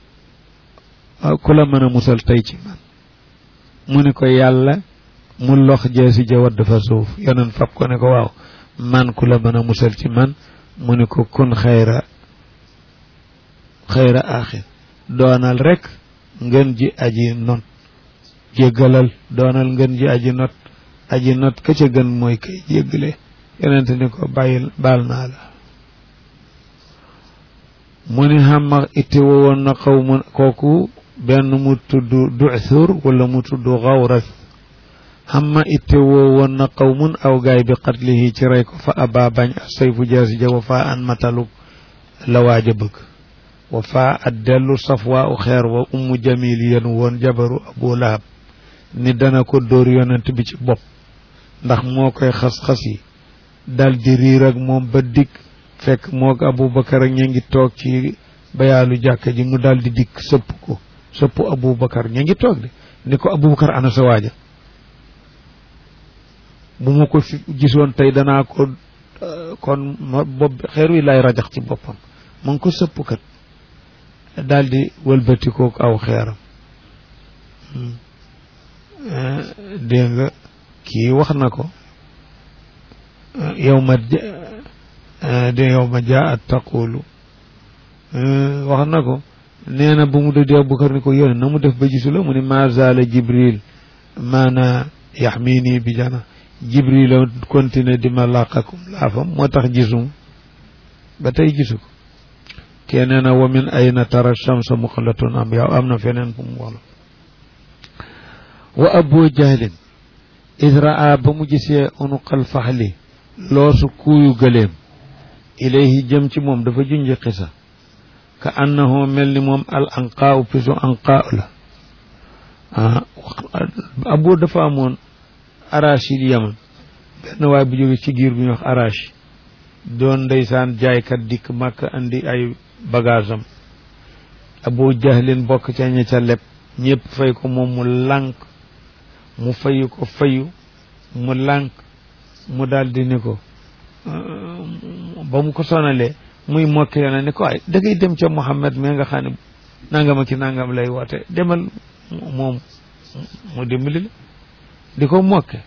ku la mën a musal tey ci man mu ne ko yàlla mu lox jaasi ja wadd fa suuf yonen fab ko ne ko waaw man ku la mën a musal ci man mu ne ko kun xayra xayra axir doonal rek ngeen ji aji not jéggalal doonal ngeen ji aji not aji not ka ca gën mooy kay jéggale yonente ni ko bàyyil baal naa la mu ni xamma itte woon na xaw mu kooku benn mu tudd du'thur wala mu tudd xawras xamma itte woon na qawmun aw gaay bi qatlihi ci rey ko fa aba bañ a sayfu jaasi ja wa faa an matalu la waaja bëgg wa faa at dellu safwaa u xeer wa ummu jamil yéen woon jabaru abu lahab ni dana ko dóor yonent bi ci bopp ndax moo koy xas-xas yi dal di riir ak moom ba dikk fekk moog abubakar ak ña ngi toog ci bayaalu jàkka ji mu dal di dikk sëpp ko sëpp abubakar ña ngi toog de ni ko abubakar ana sa waaja bu ma ko fi gisoon tey danaa ko kon bopp xeer wi lay rajax ci boppam mu ngi ko sëpp kat daal di wëlbati kook aw xeeram dégg nga kii wax na ko yow ma de yow ma jaa at taqulu wax na ko nee na bu mu dëddi Abubakar ni ko yónne na mu def ba gisu la mu ni ma zaala jibril maana yaxmini bi jana jibril a continué di ma làqakum laafam moo tax gisum ba tey gisu ko kee nee na wa min ayna tara shamsa muqlatun am yow am na feneen fu mu wala wa abu jahlin israa ba mu gisee unuqal faxli loosu kuuyu gëleem ilayhi jëm ci moom dafa junj xisa ka annahu mel ni moom al anqaaw pisu anqaaw la ah abu dafa amoon arachid yaman benn waay bu jóge ci giir bu ñuy wax arachid doon ndeysaan jaaykat dikk màkk andi ay bagage am abu jahlin bokk ca ña ca leb ñëpp fay ko moom mu lànk mu fayu ko fayu mu lànk mu daldi ni ko ba mu ko sonalee muy mokke yoona ni ko ay da ngay dem ca Muhammad mais nga xam ne nangama ki nangam lay woote demal moom mu dimbali la di ko mokke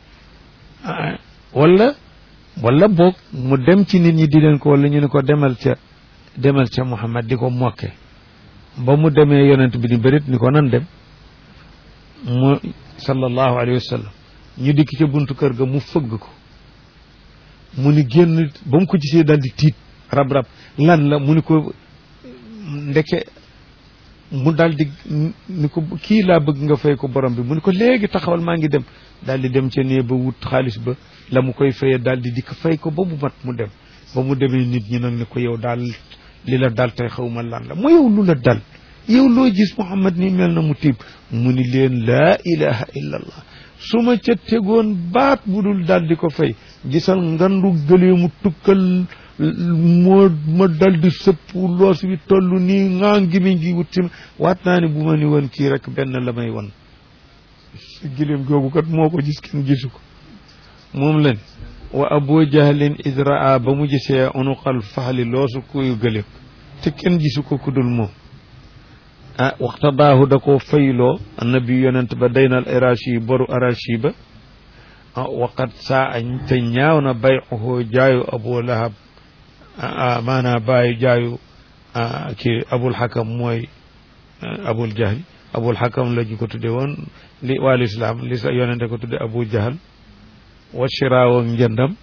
wala wala boog mu dem ci nit ñi di leen ko wala ñu ne ko demal ca demal ca Muhammad di ko mokke ba mu demee yonent bi ni bërit ni ko nan dem mu sallallahu alayhi wa sallam ñu dikk ca buntu kër ga mu fëgg ko mu ni génn ba mu ko gisee daal di tiit rab-rab lan la mu ni ko ndeke mu daal di ni ko kii laa bëgg nga fay ko borom bi mu ni ko léegi taxawal maa ngi dem daal di dem ca nee ba wut xaalis ba la mu koy fayee daal di dikk fay ko ba mu mat mu dem ba mu demee nit ñi nag ne ko yow daal li la dal tey xaw ma lan la mu yow lu la dal yow loo gis Muhammad ni mel na mu tiib mu ni leen laa ilaha illa allah su ma ca tegoon baat bu dul daal di ko fay gisal ngandu gëlee mu tukkal moo ma dal di sëpp loos wi toll nii ngaa ngi mi ngi wut si waat naa ne bu ma ni woon kii rek benn la may won giléem googu kat moo ko gis kenn gisu ko moom leen wa abu jahlin idraa ba mu gisee unuqal faxli loosu kuyu gëléem te kenn gisu ko kudul moom ah waxtadaahu da koo fayloo annabi yonent ba daynal arashi boru arashi ba ah waqat saa añ te ñaaw na bayuhu jaayu abu lahab maanaa bàyyi jaayu kii abul xakam mooy abul jahli abul xakam la ñu ko tudde woon li wàllu islam li sa yonente ko tudde abu jahal wa shiraaw ak njëndam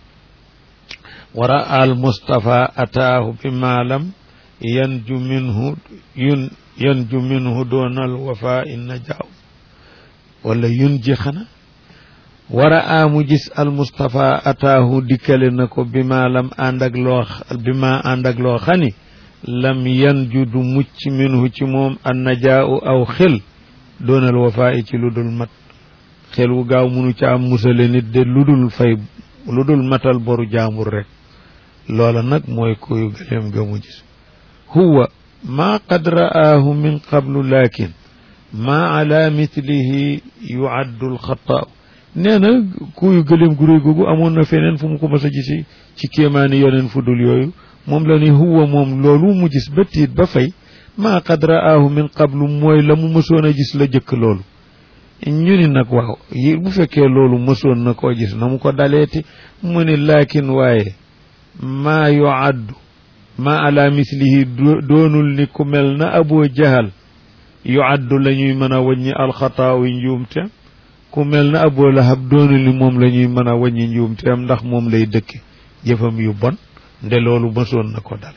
wara al mustafa ataahu bi maalam yanju minhu yun yanju minhu doonal wafa inna jaaw wala yun ji xana wara amu gis al mustafa ataahu dikkale na ko bi ma lam ànd ak loo bi ma ànd ak loo xani lam yanju du mucc minhu ci moom an najaaw aw xel doonal wafa i ci lu dul mat xel wu gaaw munu ca am musale nit de lu dul fay lu dul matal boru jaambur rek loola nag mooy koyu gëleem ga mu gis huwa ma qad ra'aahu min qablu lakin ma ala mithlihi yuaddu alxataa nee na kuyu gëleem gu réy googu amoon na feneen fu mu ko mas a gisi ci kéemaani yoneen fu dul yooyu moom la ni huwa moom loolu mu gis ba tiit ba fay ma qad ra'aahu min qablu mooy la mu mësoon a gis la jëkk loolu ñu ni nag waaw yi bu fekkee loolu mësoon na koo gis na mu ko daleeti mu ni laakin waaye maa yuaddu ma ala mislihi doonul ni ku mel na abu jahal yuaddu la ñuy mën a wàññi alxataawu njuumte ku mel na abu lahab doonul ni moom la ñuy mën a wàññi njuumteem ndax moom lay dëkke jëfam yu bon nde loolu mësoon na ko dal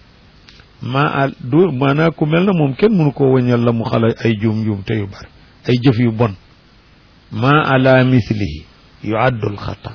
ma al du maanaa ku mel na moom kenn mënu ko wàññal la mu xala ay juum njuumte yu bari ay jëf yu bon ma ala mislihi yuaddu alxataa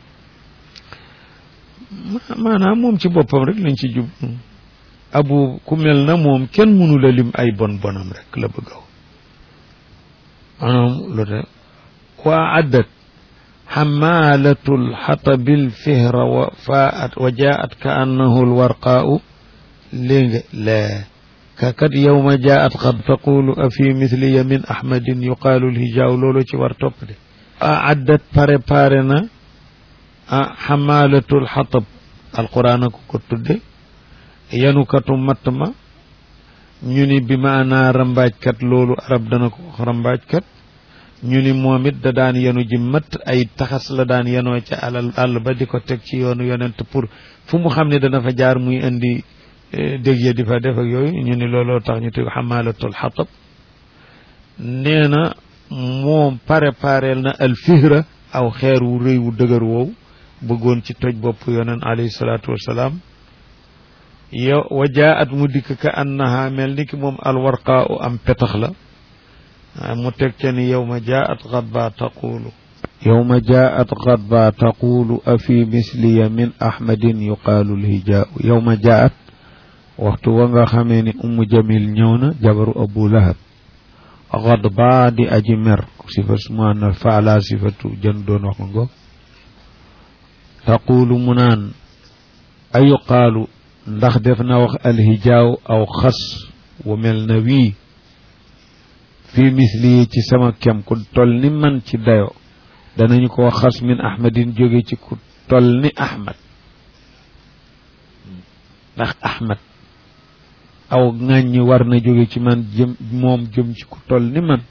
maanaam moom ci boppam rek lañ ci jub abu ku mel na moom kenn mënu la lim ay bon bonam rek la bëgg a maanaam lu te waa addat xamalatu lxatabi lfihra wa faat wa jaat ka annahu lwarqaau léegi la kakat yowma jaat qad taqulu a fi mithliya min ahmadin yuqaalu lhijaaw loolu ci war topp de a addat pare pare na ah xamaalatul xatab alquran a ko ko tudde yanukatu matt ma ñu ni bi maanaa rambaajkat loolu arab dana ko wax rambaajkat ñu ni moom it da daan yenu ji matt ay taxas la daan yenoo ca alal àll ba di ko teg ci yoonu yonent pour fu mu xam ne dana fa jaar muy indi dég ya di fa def ak yooyu ñu ni looloo tax ñu teg xamaalatul xatab nee na moom pare pareel na alfihra aw xeer wu rëy wu dëgër woowu bëggoon ci toj bopp yoneen alayhi salaatu wasalaam yow wa jaat mu dikk ka annaha mel ni ki moom alwarqaa u am petax la mu teg ca ni yow ma jaat xadba taqulu yow ma jaat xadba taqulu a fi misliya min ahmadin yuqaalu lhijaau yow ma jaat waxtu wa nga xamee ni ummu jamil ñëw na jabaru abu lahab xadba di aji mer sifa sumaana faala sifatu jën doon wax ma ngoog taqulu mu naan ayuqaalu ndax def na wax alhijaaw aw xas wu mel na wii fii misli ci sama kem ku tol ni man ci dayo danañu ko wax xas min ahmadin jóge ci ku tol ni ahmad ndax ahmad aw ŋàññi war na jóge ci man jëm moom jëm ci ku tol ni man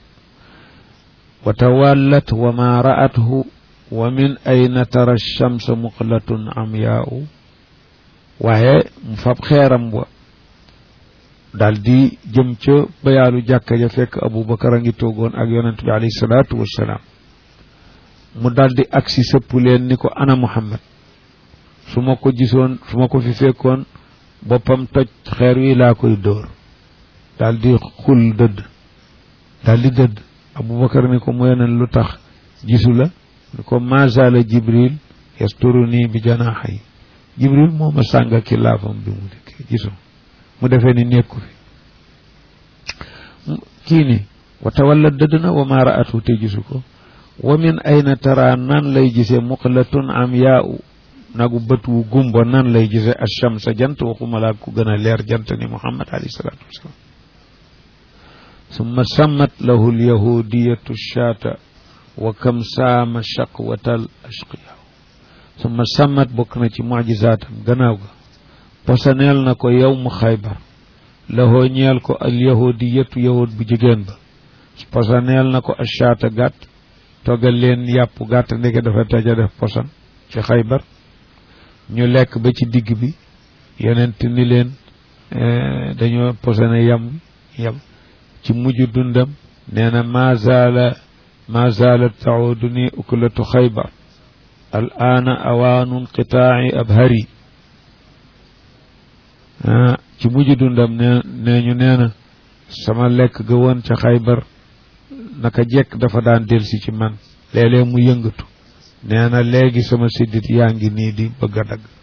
wa tawallat wa ma ra'athu wa min ayna tara shamsa muqlatun amyaa'u waaye mu fab xeeram wa daal di jëm ca bayaalu jàkka ja fekk abubakar a ngi toogoon ak yonent bi alayhi salaatu wassalaam mu daal di agsi sëpp leen ni ko ana muhammad su ma ko gisoon su ma ko fi fekkoon boppam toj xeer wi laa koy dóor daal di xul dëdd daal di dëdd abubakar ni ko mu yeneen lu tax gisu la ko mazala jibril yasturu nii bi janaaxa yi jibril moo ma sànga ki laafam bi mu dikkee gisu mu defee ni nekku fi kii ni wa tawalla dëdd na wa maa raatu te gisu ko wa min ayna tara nan lay gisee muqlatun am yaa u nagu bët wu gumbo nan lay gisee achamsa jant waxuma laa ku gën a leer jant ni muhammad alayhi salaatu wasalaam summa sammat lahu lyahudiyatu shaata wa kam saama shaqwatal ashqiya summa sammat bokk na ci mujisaatam gannaaw ga posaneel na ko yow mu xaybar lahoo ñeel ko al yahudiyatu yahud bu jigéen ba posaneel na ko ashaata gàtt toggal leen yàpp gàtt ndeke dafa taja def posan ci xaybar ñu lekk ba ci digg bi yonent ni leen dañoo posone yam yam ci mujj dundam nee na ma zaala ma zaalat taudu ni ukulatu xaybar al aana awaanu inqitaaci abhari ci mujj dundam ne nee ñu nee na sama lekk ga woon ca xaybar naka jekk dafa daan delsi ci man léeg-léeg mu yëngatu nee na léegi sama siddit yaa ngi nii di bëgg a dagg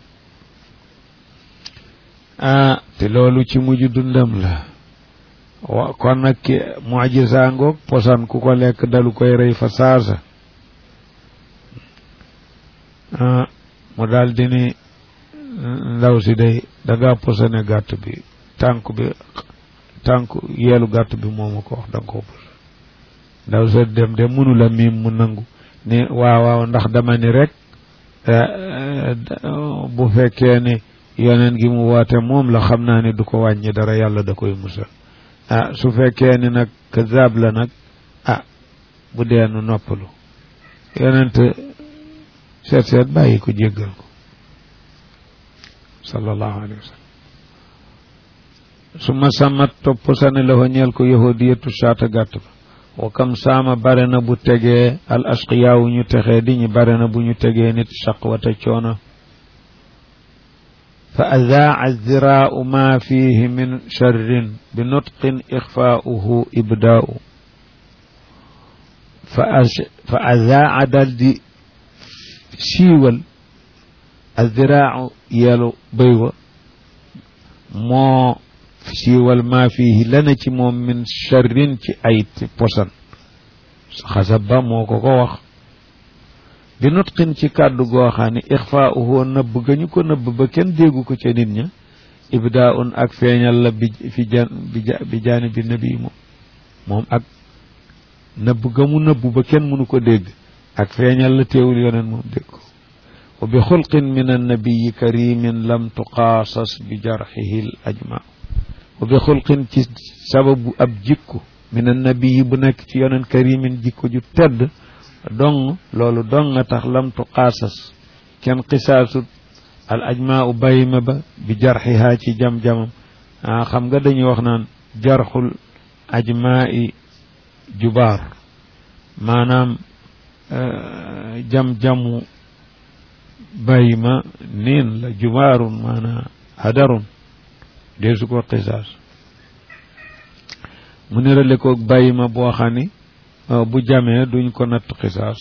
ah te loolu ci mujj dundam la wa kon nag ki mujisa ngoog posan ku ko lekk dalu koy rey fa saasa ah mu daal di ni ndaw si day danga posone gàtt bi tànk bi tànk yeelu gàtt bi moomu ko wax danga ko pos ndaw sa dem de mënu la miim mu nangu ni waaw waaw ndax dama ni rek bu fekkee ni yoneen gi mu woote moom la xam naa ni du ko wàññi dara yàlla da koy musal ah su fekkee ni nag kazaab la nag ah bu dee nu noppalu yonent seet seet bàyyi ko jéggal ko sallallahu alayhi wa sallam su ma sàmmat topp sani la fa ñeel ko yahudiyatu saata gàtt ba wa kam saama bare na bu tegee al ashqiyaawu ñu texee di ñu bare na bu ñu tegee nit shaqwata coono fa adaa ziraau ma fihi min charrin bi nutqin ixfaauhu ibdaau fa fa adaa dal di siiwal aziraau yelu béy wa moo siiwal maa fihi lana ci moom min charrin ci ay posan xasab ba moo ko ko wax bi nutqin ci kàddu goo xam ne ixfaauhu nëbb ga ñu ko nëbb ba kenn déggu ko ca nit ña ibdaaun ak feeñal la bi fi jan bi jaani bi nabi moom moom ak nëbb ga mu nëbb ba kenn mënu ko dégg ak feeñal la teewul yoneen moom dégg ko wa bi xulqin min annabiyi karimin lam tuqaasas bi jarxihi l ajma wa bi xulqin ci sababu ab jikko min annabiyi bu nekk ci yoneen karimin jikko ju tedd dong loolu dong nga tax lam tuqaasas kenn xisaasut al ajma u bayima ba bi jarxihaa ci jam-jamam ah xam nga dañuy wax naan jarxul ajmaai jubaar maanaam jam-jamu bayima niin la jubaarun maanaam hadarun deesu ko xisaas mu nirale ko bayima boo xam ni bu jamee duñ ko natt xisaas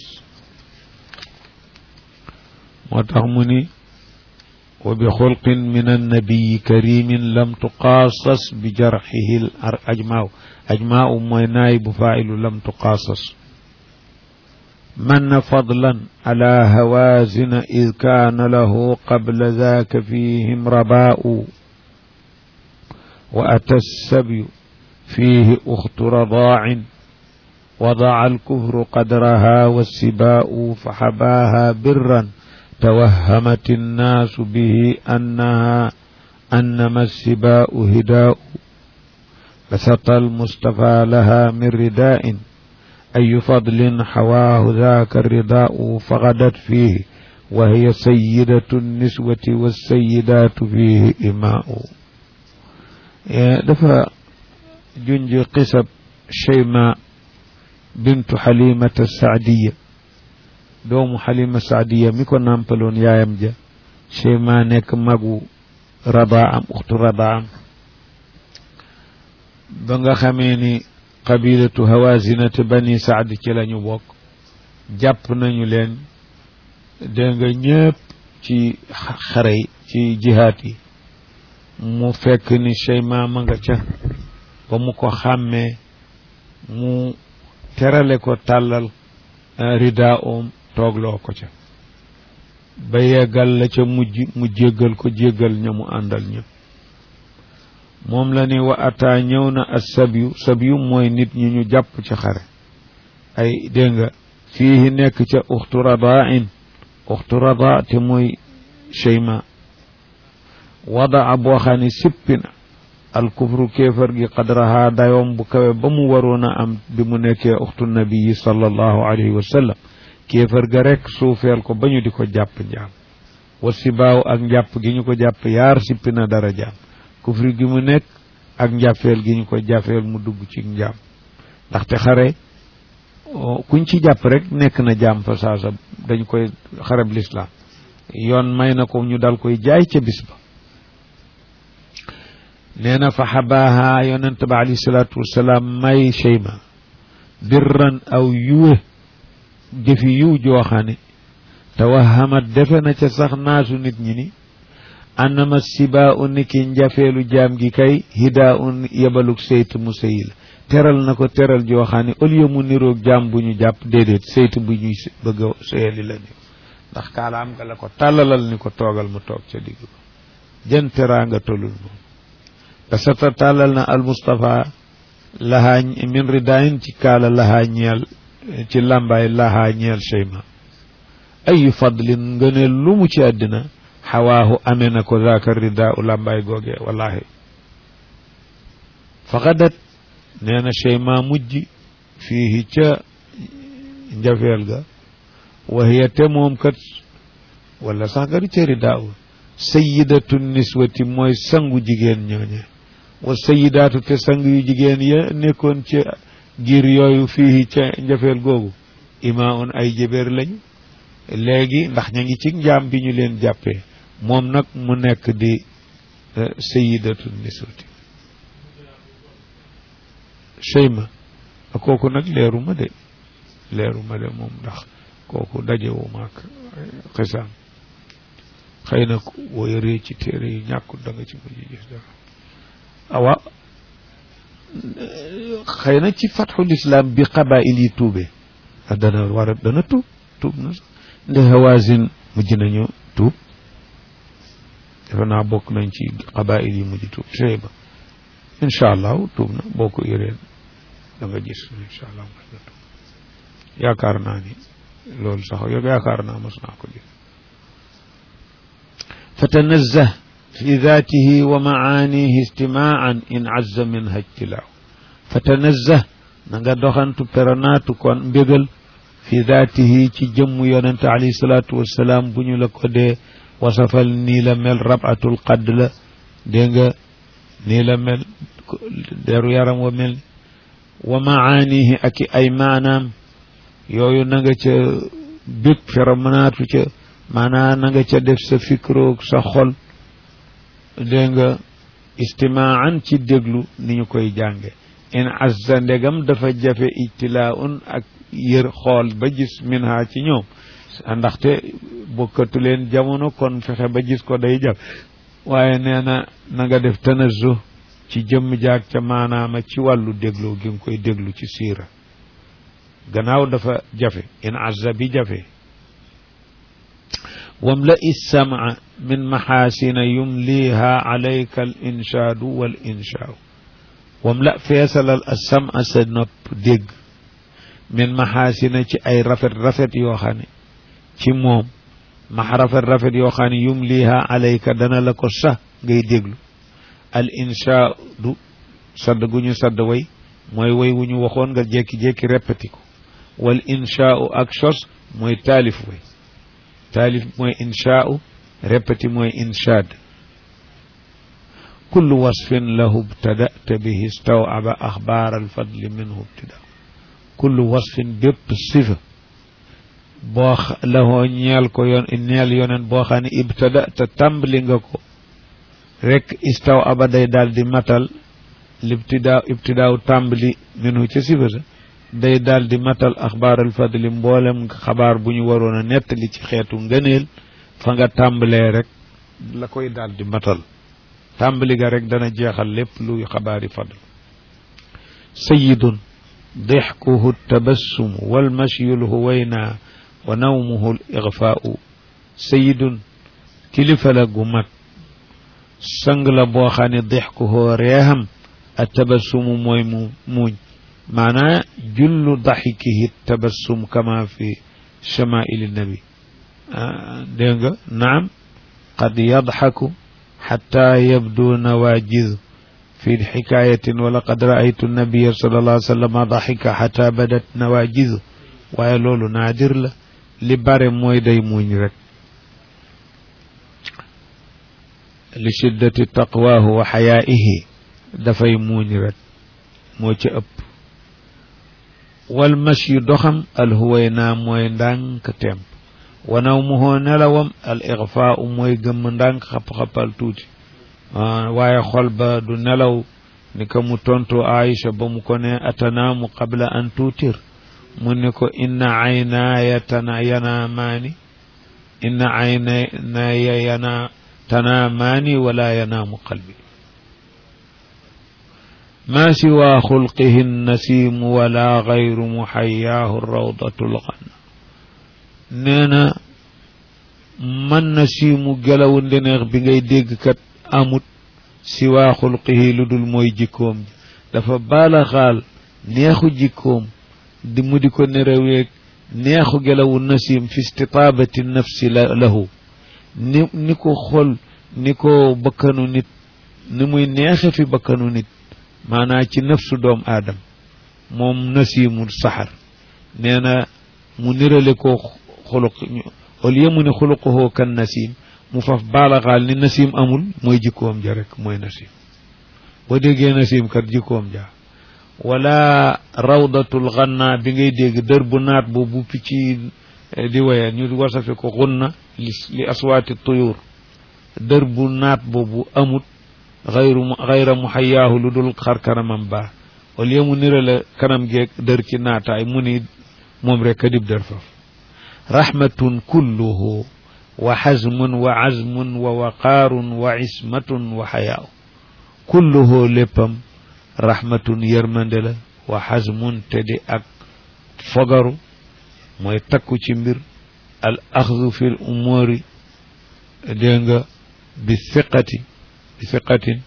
moo tax mu ni wa bi xulqin min annabiyi karimin lam tuqaasas bi jarxihi l ajmaaw ajmaaw mooy naay bu faa'ilu lam tuqaasas من فضلا على هوازن إذ كان له قبل ذاك فيهم رباء وأتى السبي فيه أخت رضاع وضع الكفر قدرها والسباء فحباها برا توهمت الناس به أنها أنما السباء هداء بسط المصطفى لها من رداء أي فضل حواه ذاك الرداء فغدت فيه وهي سيدة النسوة والسيدات فيه إماء دفع جنج قصب شيماء بنت حليمة السعدية دوم حليمة السعدية ميكو نامبلون يا يمجا شيماء نيك مغو رضاعم أخت رضاعم بنغا خميني qabilatu hawazinati bani saad ci lañu bokk jàpp nañu leen dégg nga ñëpp ci xare yi ci jihaat yi mu fekk ni Cheyma ma nga ca ba mu ko xàmmee mu terale ko tàllal rida om toogloo ko ca ba yeggal la ca mujj mu jéggal ko jéggal ña mu àndal ñëpp moom la ni wa ata ñëw na as sabyu sabyu mooy nit ñi ñu jàpp ci xare ay dégg nga fii nekk ca uxtu radain uxtu rada te mooy cheyma wadaa boo xam ne sippi na alkufru kéefar gi qadraha dayoom bu kawe ba mu waroon a am bi mu nekkee uxtu nabii sallallahu alayhi wa sallam kéefar ga rek suufeel ko ba ñu di ko jàpp njaam wa sibaaw ak njàpp gi ñu ko jàpp yaar sippi na dara jaam kufri gi mu nekk ak njàppeel gi ñu ko jàppeel mu dugg ci njaam ndaxte xare kuñ ci jàpp rek nekk na jaam fa saasa dañ koy xareb lislaam yoon may na ko ñu dal koy jaay ca bis ba nee na fa xabaaha yonent ba alayhi salaatu wasalaam may cheyma birran aw yuwe jëfi yiw jooxane tawahamat defe na ca sax naasu nit ñi ni annama sibaa u niki njafeelu jaam gi kay hidaa un yebaluk seyt mu sëyi la teral na ko teral jooxaane au lieu mu niroog jaam bu ñu jàpp déedéet seyt bu ñuy bëgg a sëyali la ni ndax kaalaam nga la ko tàllalal ni ko toogal mu toog ca digg ba jën teraa nga tolul moom basata tàllal na al Mustafa lahaa min ridayin ci kaala lahaa ñeel ci làmbaay lahaa ñeel cheyma ayu fadlin nga ne lu mu ci àddina xawaahu amee na ko zaaka rida u làmbaay googee wallahi faqadat nee na cheyma mujj fii ca njafeel ga waxiya te moom kat wala sax nga di ca rida u sayidatu niswati mooy sangu jigéen ñooñe wa sayidaatu te sang yu jigéen ya nekkoon ca giir yooyu fii ca njafeel googu ima un ay jëbéer lañu léegi ndax ña ngi ci njaam bi ñu leen jàppee moom nag mu nekk di sayidatu niswati cheyma kooku nag leeru ma de leeru ma de moom ndax kooku dajewu maak xisaam xëy na boo yoree ci téere yi ñàkkul da nga ci mujj gis dara awa xëy na ci fatxul islam bi qabail yi tuube dana war a dana tuub tuub na nde hawazin mujj nañu tuub defe naa bokk nañ ci qabail yi mujj tuub cheyba incha allahu tuub na boo ko yoree da nga gis incha allah mas na tuub yaakaar naa ni loolu sax yow yaakaar naa mas naa ko gis فتنزه في ذاته ومعانيه استماعا إن عز منها اجتلاع فتنزه نغا دوخانتو برناتو كون مبيغل في ذاته تي جم يونت عليه الصلاة والسلام بنيو لكو دي وصفل نيلا مل ربعة القد لا دينغا نيلا مل ديرو يارم ومل ومعانيه أكي أي معنام يويو نغا تي بيك فرمناتو تي maanaa na nga ca def sa fikroog sa xol dégg nga istimaan ci déglu ni ñu koy jànge in azza ndegam dafa jafe ijtilaaun ak yër xool ba gis min ha ci ñoom ndaxte bokkatu leen jamono kon fexe ba gis ko day jaf waaye nee na na nga def tanazzu ci jëmm jaag ca maanaama ci wàllu déglu gi nga koy déglu ci siira gannaaw dafa jafe in azza bi jafe واملأ السمع من محاسن يمليها عليك الإنشاد والإنشاء واملأ فيصل السمع سنب ديج من محاسن أي رفت رفت يوخاني ci moom max rafet rafet yoo xam ne yumliha alayka dana la ko sax ngay déglu al insha du sadd gu ñu sadd way mooy way wu ñu waxoon nga jékki-jékki répété ko wal inshaau ak sos mooy taalif way taalif mooy inshaau répété mooy inshaad kullu wasfin lahu btadata bihi stawaba axbaar alfadli minhu ibtida kullu wasfin bépp sifa boo lahoo ñeel ko yoon ñeel yonen boo xam ne ibtadata tàmbali nga ko rek istaw aba day daal di matal libtidaaw ibtidaaw tàmbali minhu ca sifa sa day daal di matal axbaar al fadli mboolem xabaar bu ñu waroon a nettali ci xeetu ngëneel fa nga tàmbalee rek la koy daal di matal tàmbali ga rek dana jeexal lépp luy xabaari fadl sayidun dixkuhu tabassumu walmashyu lhuwayna wa nawmuhu l igfaau sayidun kilifa la gu mag sang la boo xam ne dixkuhu reexam a tabassumu mooy mu muuñ maanaa jullu daxikihi tabassum kama fi chamaili nabi dégg nga naam qad yadxaku xata yabdu nawaajiz fi xikaayatin wala qad raaytu nabiya sallallahu alayhi wa sallam daxika xata badat nawaajiz waaye loolu naadir la li bare mooy day muuñ rek li shiddati taqwaahu wa xayaa'ihi dafay muuñ rek moo ci ëpp wal mashyu doxam alhuwayna mooy ndànk temp wanaw mu hoo nelawam al ixfaau mooy gëmm ndànk xap-xapal tuuti waaye xol ba du nelaw ni ko mu tontu Aïcha ba mu ko ne atanaamu qabla an tuutir mu ni ko inna aynaaya tana yanaamaani inna aynaaya yana tanaamaani wala yanaamu qalbi ما سوى خلقه النسيم ولا غير محياه الروضة الغنى نينا من نسيم جلو ndneex bi ngay dégg kat amut siwaa xulqihi lu dul mooy jikkoom dafa baala xaal neexu jikkoom di mu di ko nereweeg neexu gelawu nasim fi istitaabati nafsi lahu ni ni ko xol ni ko bakkanu nit ni muy neexe fi bakkanu nit maanaa ci nafsu doom aadam moom nasimul saxar nee na mu nirale ko xuluq au lieu mu ne xuluquhoo kan nasim mu faf baalaxaal ni nasim amul mooy jikkoom ja rek mooy nasim boo déggee nasim kat jikkoom ja wala rawdatul xanna bi ngay dégg dër bu naat boobu picc di waye ñu wasafe ko xunna li aswaati tuyur dër bu naat boobu amut xayru xayra mu xayaahu lu dul xar kanamam baa au lieu mu nirale kanam geeg dër ci naataay mu ni moom rek a dib dër faf rahmatun kulluhu wa xazmun wa azmun wa waqaarun wa ismatun wa xayaaw kulluhu léppam rahmatun yërmande la wa xazmun te di ak fogaru mooy takku ci mbir al axdu fi l umuuri dégg nga bi fiqati bi fiqatin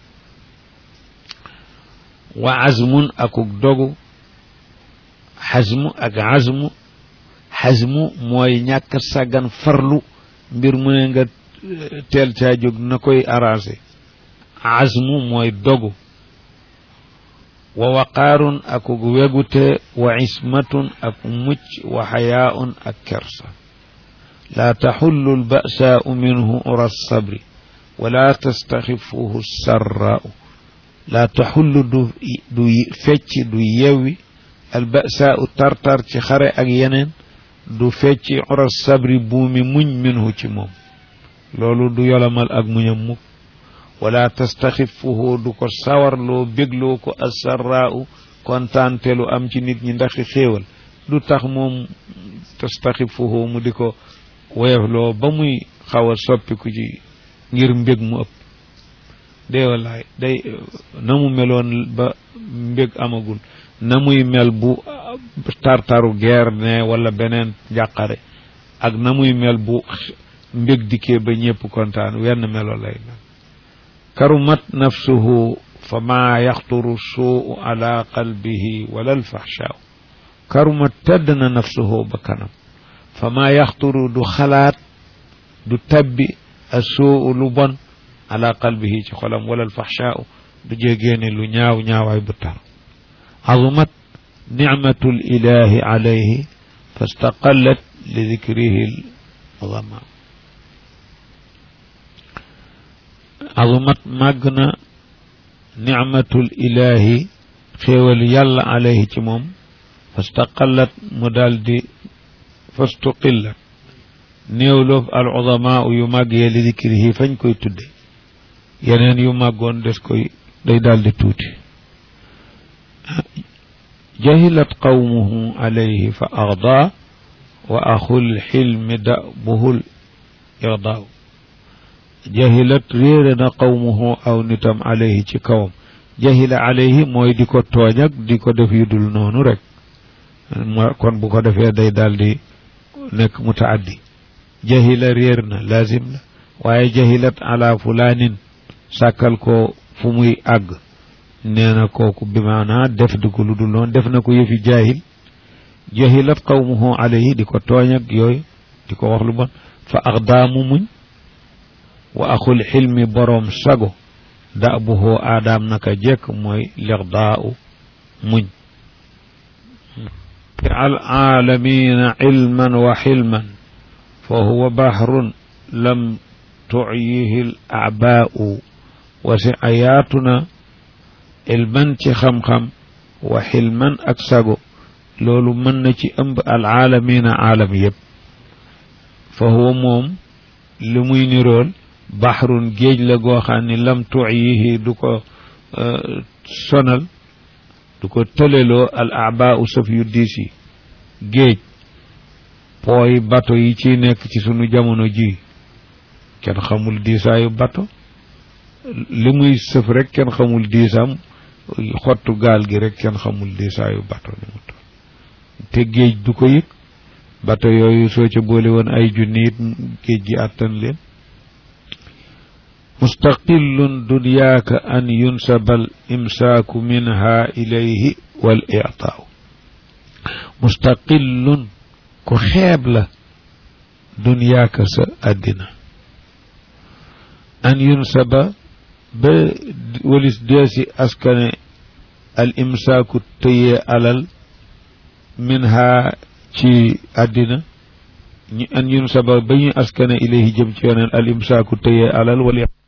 wa azmun akuk dogu xazmu ak azmu xazmu mooy ñàkk sàggan farlu mbir mu ne nga teel caa jóg na koy arrangé azmu mooy dogu wa waqaarun akuk wegute wa ismatun ak mucc wa xayaaun ak kersa laa taxullu lbasaau minhu ura sabri wala tastaxifuhu sarraau laa taxullu du du fecc du yewwi albasaau tartar ci xare ak yeneen du fecci ura sabri buumi muñ minhu ci moom loolu du yolamal ak muñam mukk wala tastaxifuhu du ko sawarloo bégloo ko asarraau kontaantelu am ci nit ñi ndaxi xéewal du tax moom tastaxifuhu mu di ko woyofloo ba muy xaw a soppiku ci ngir mbég mu ëpp dee wallaay day na mu meloon ba mbég amagul na muy mel bu tartaru geer ne wala beneen njàqare ak na muy mel bu mbég dikkee ba ñépp kontaan wenn melo lay mel karumat nafsuhu fa maa yaxturu suu ala qalbihi wala alfaxshaaw karumat tedd na nafsuhu ba kanam fa maa yaxturu du xalaat du tabbi assuu lu bon ala qalbihi ci xolam wala alfaxshaau du jégeene lu ñaaw ñaawaay bu tar azumat nicmatu lilahi alayhi fastaqallat li dikrihi lzama azumat màgg na nicmatu lilahi xéewal yàlla alayhi ci moom fastaqallat mu daal di fastuqillat néew loof al udamaa yu màgg yee li dikrihi fañ koy tudde yeneen yu màggoon des koy day daldi tuuti jahilat qawmuhu alayhi fa agdaa wa axul xilmi dabuhul irdaaw jahilat réere na qawmuhu aw nitam alayhi ci kawam jahila alayhi mooy di ko tooñ ak di ko def yu dul noonu rek kon bu ko defee day daal di nekk mutaaddi jahila réer na laazim la waaye jahilat ala fulaanin sàkkal ko fu muy àgg nee na kooku bi maanaa def di ko lu dul noonu def na ko yëfi jaahil jahilat qawmuhu alayhi di ko tooñ ak yooyu di ko wax lu bon fa axdaamu muñ wa axul xilmi boroom sago da buhoo aadaam naka jekk mooy lixdaau muñ al aalamina ilman wa xilman fa huwa bahrun lam tucyihi l acbaau wasi ayaatuna ilman ci xam-xam wa xilman ak sago loolu mën na ci ëmb al aalamina aalam yëpp fa huwa moom li muy nirool baxrun géej la goo xam ne lam tuyihi du ko sonal du ko tëleloo al abaau sëf yu diis yi géej pooy bato yi ci nekk ci sunu jamono ji kenn xamul diisaayu bato li muy sëf rek kenn xamul diisam xottu gaal gi rek kenn xamul diisaayu bato ni mu toll te géej du ko yëg bato yooyu soo ca boole woon ay junni it géej gi àttan leen mustaqillun dunyaaka an yunsaba al imsaaku minha ilayhi wal ictaaw mustaqillun ku xeeb la dunyaaka sa àddina an yunsaba ba walis deesi askane al imsaaku tëyee alal minha ci àddina ñu an yunsaba ba ñu askane ilayhi jëm ci yoneen al imsaaku tëyee alal wal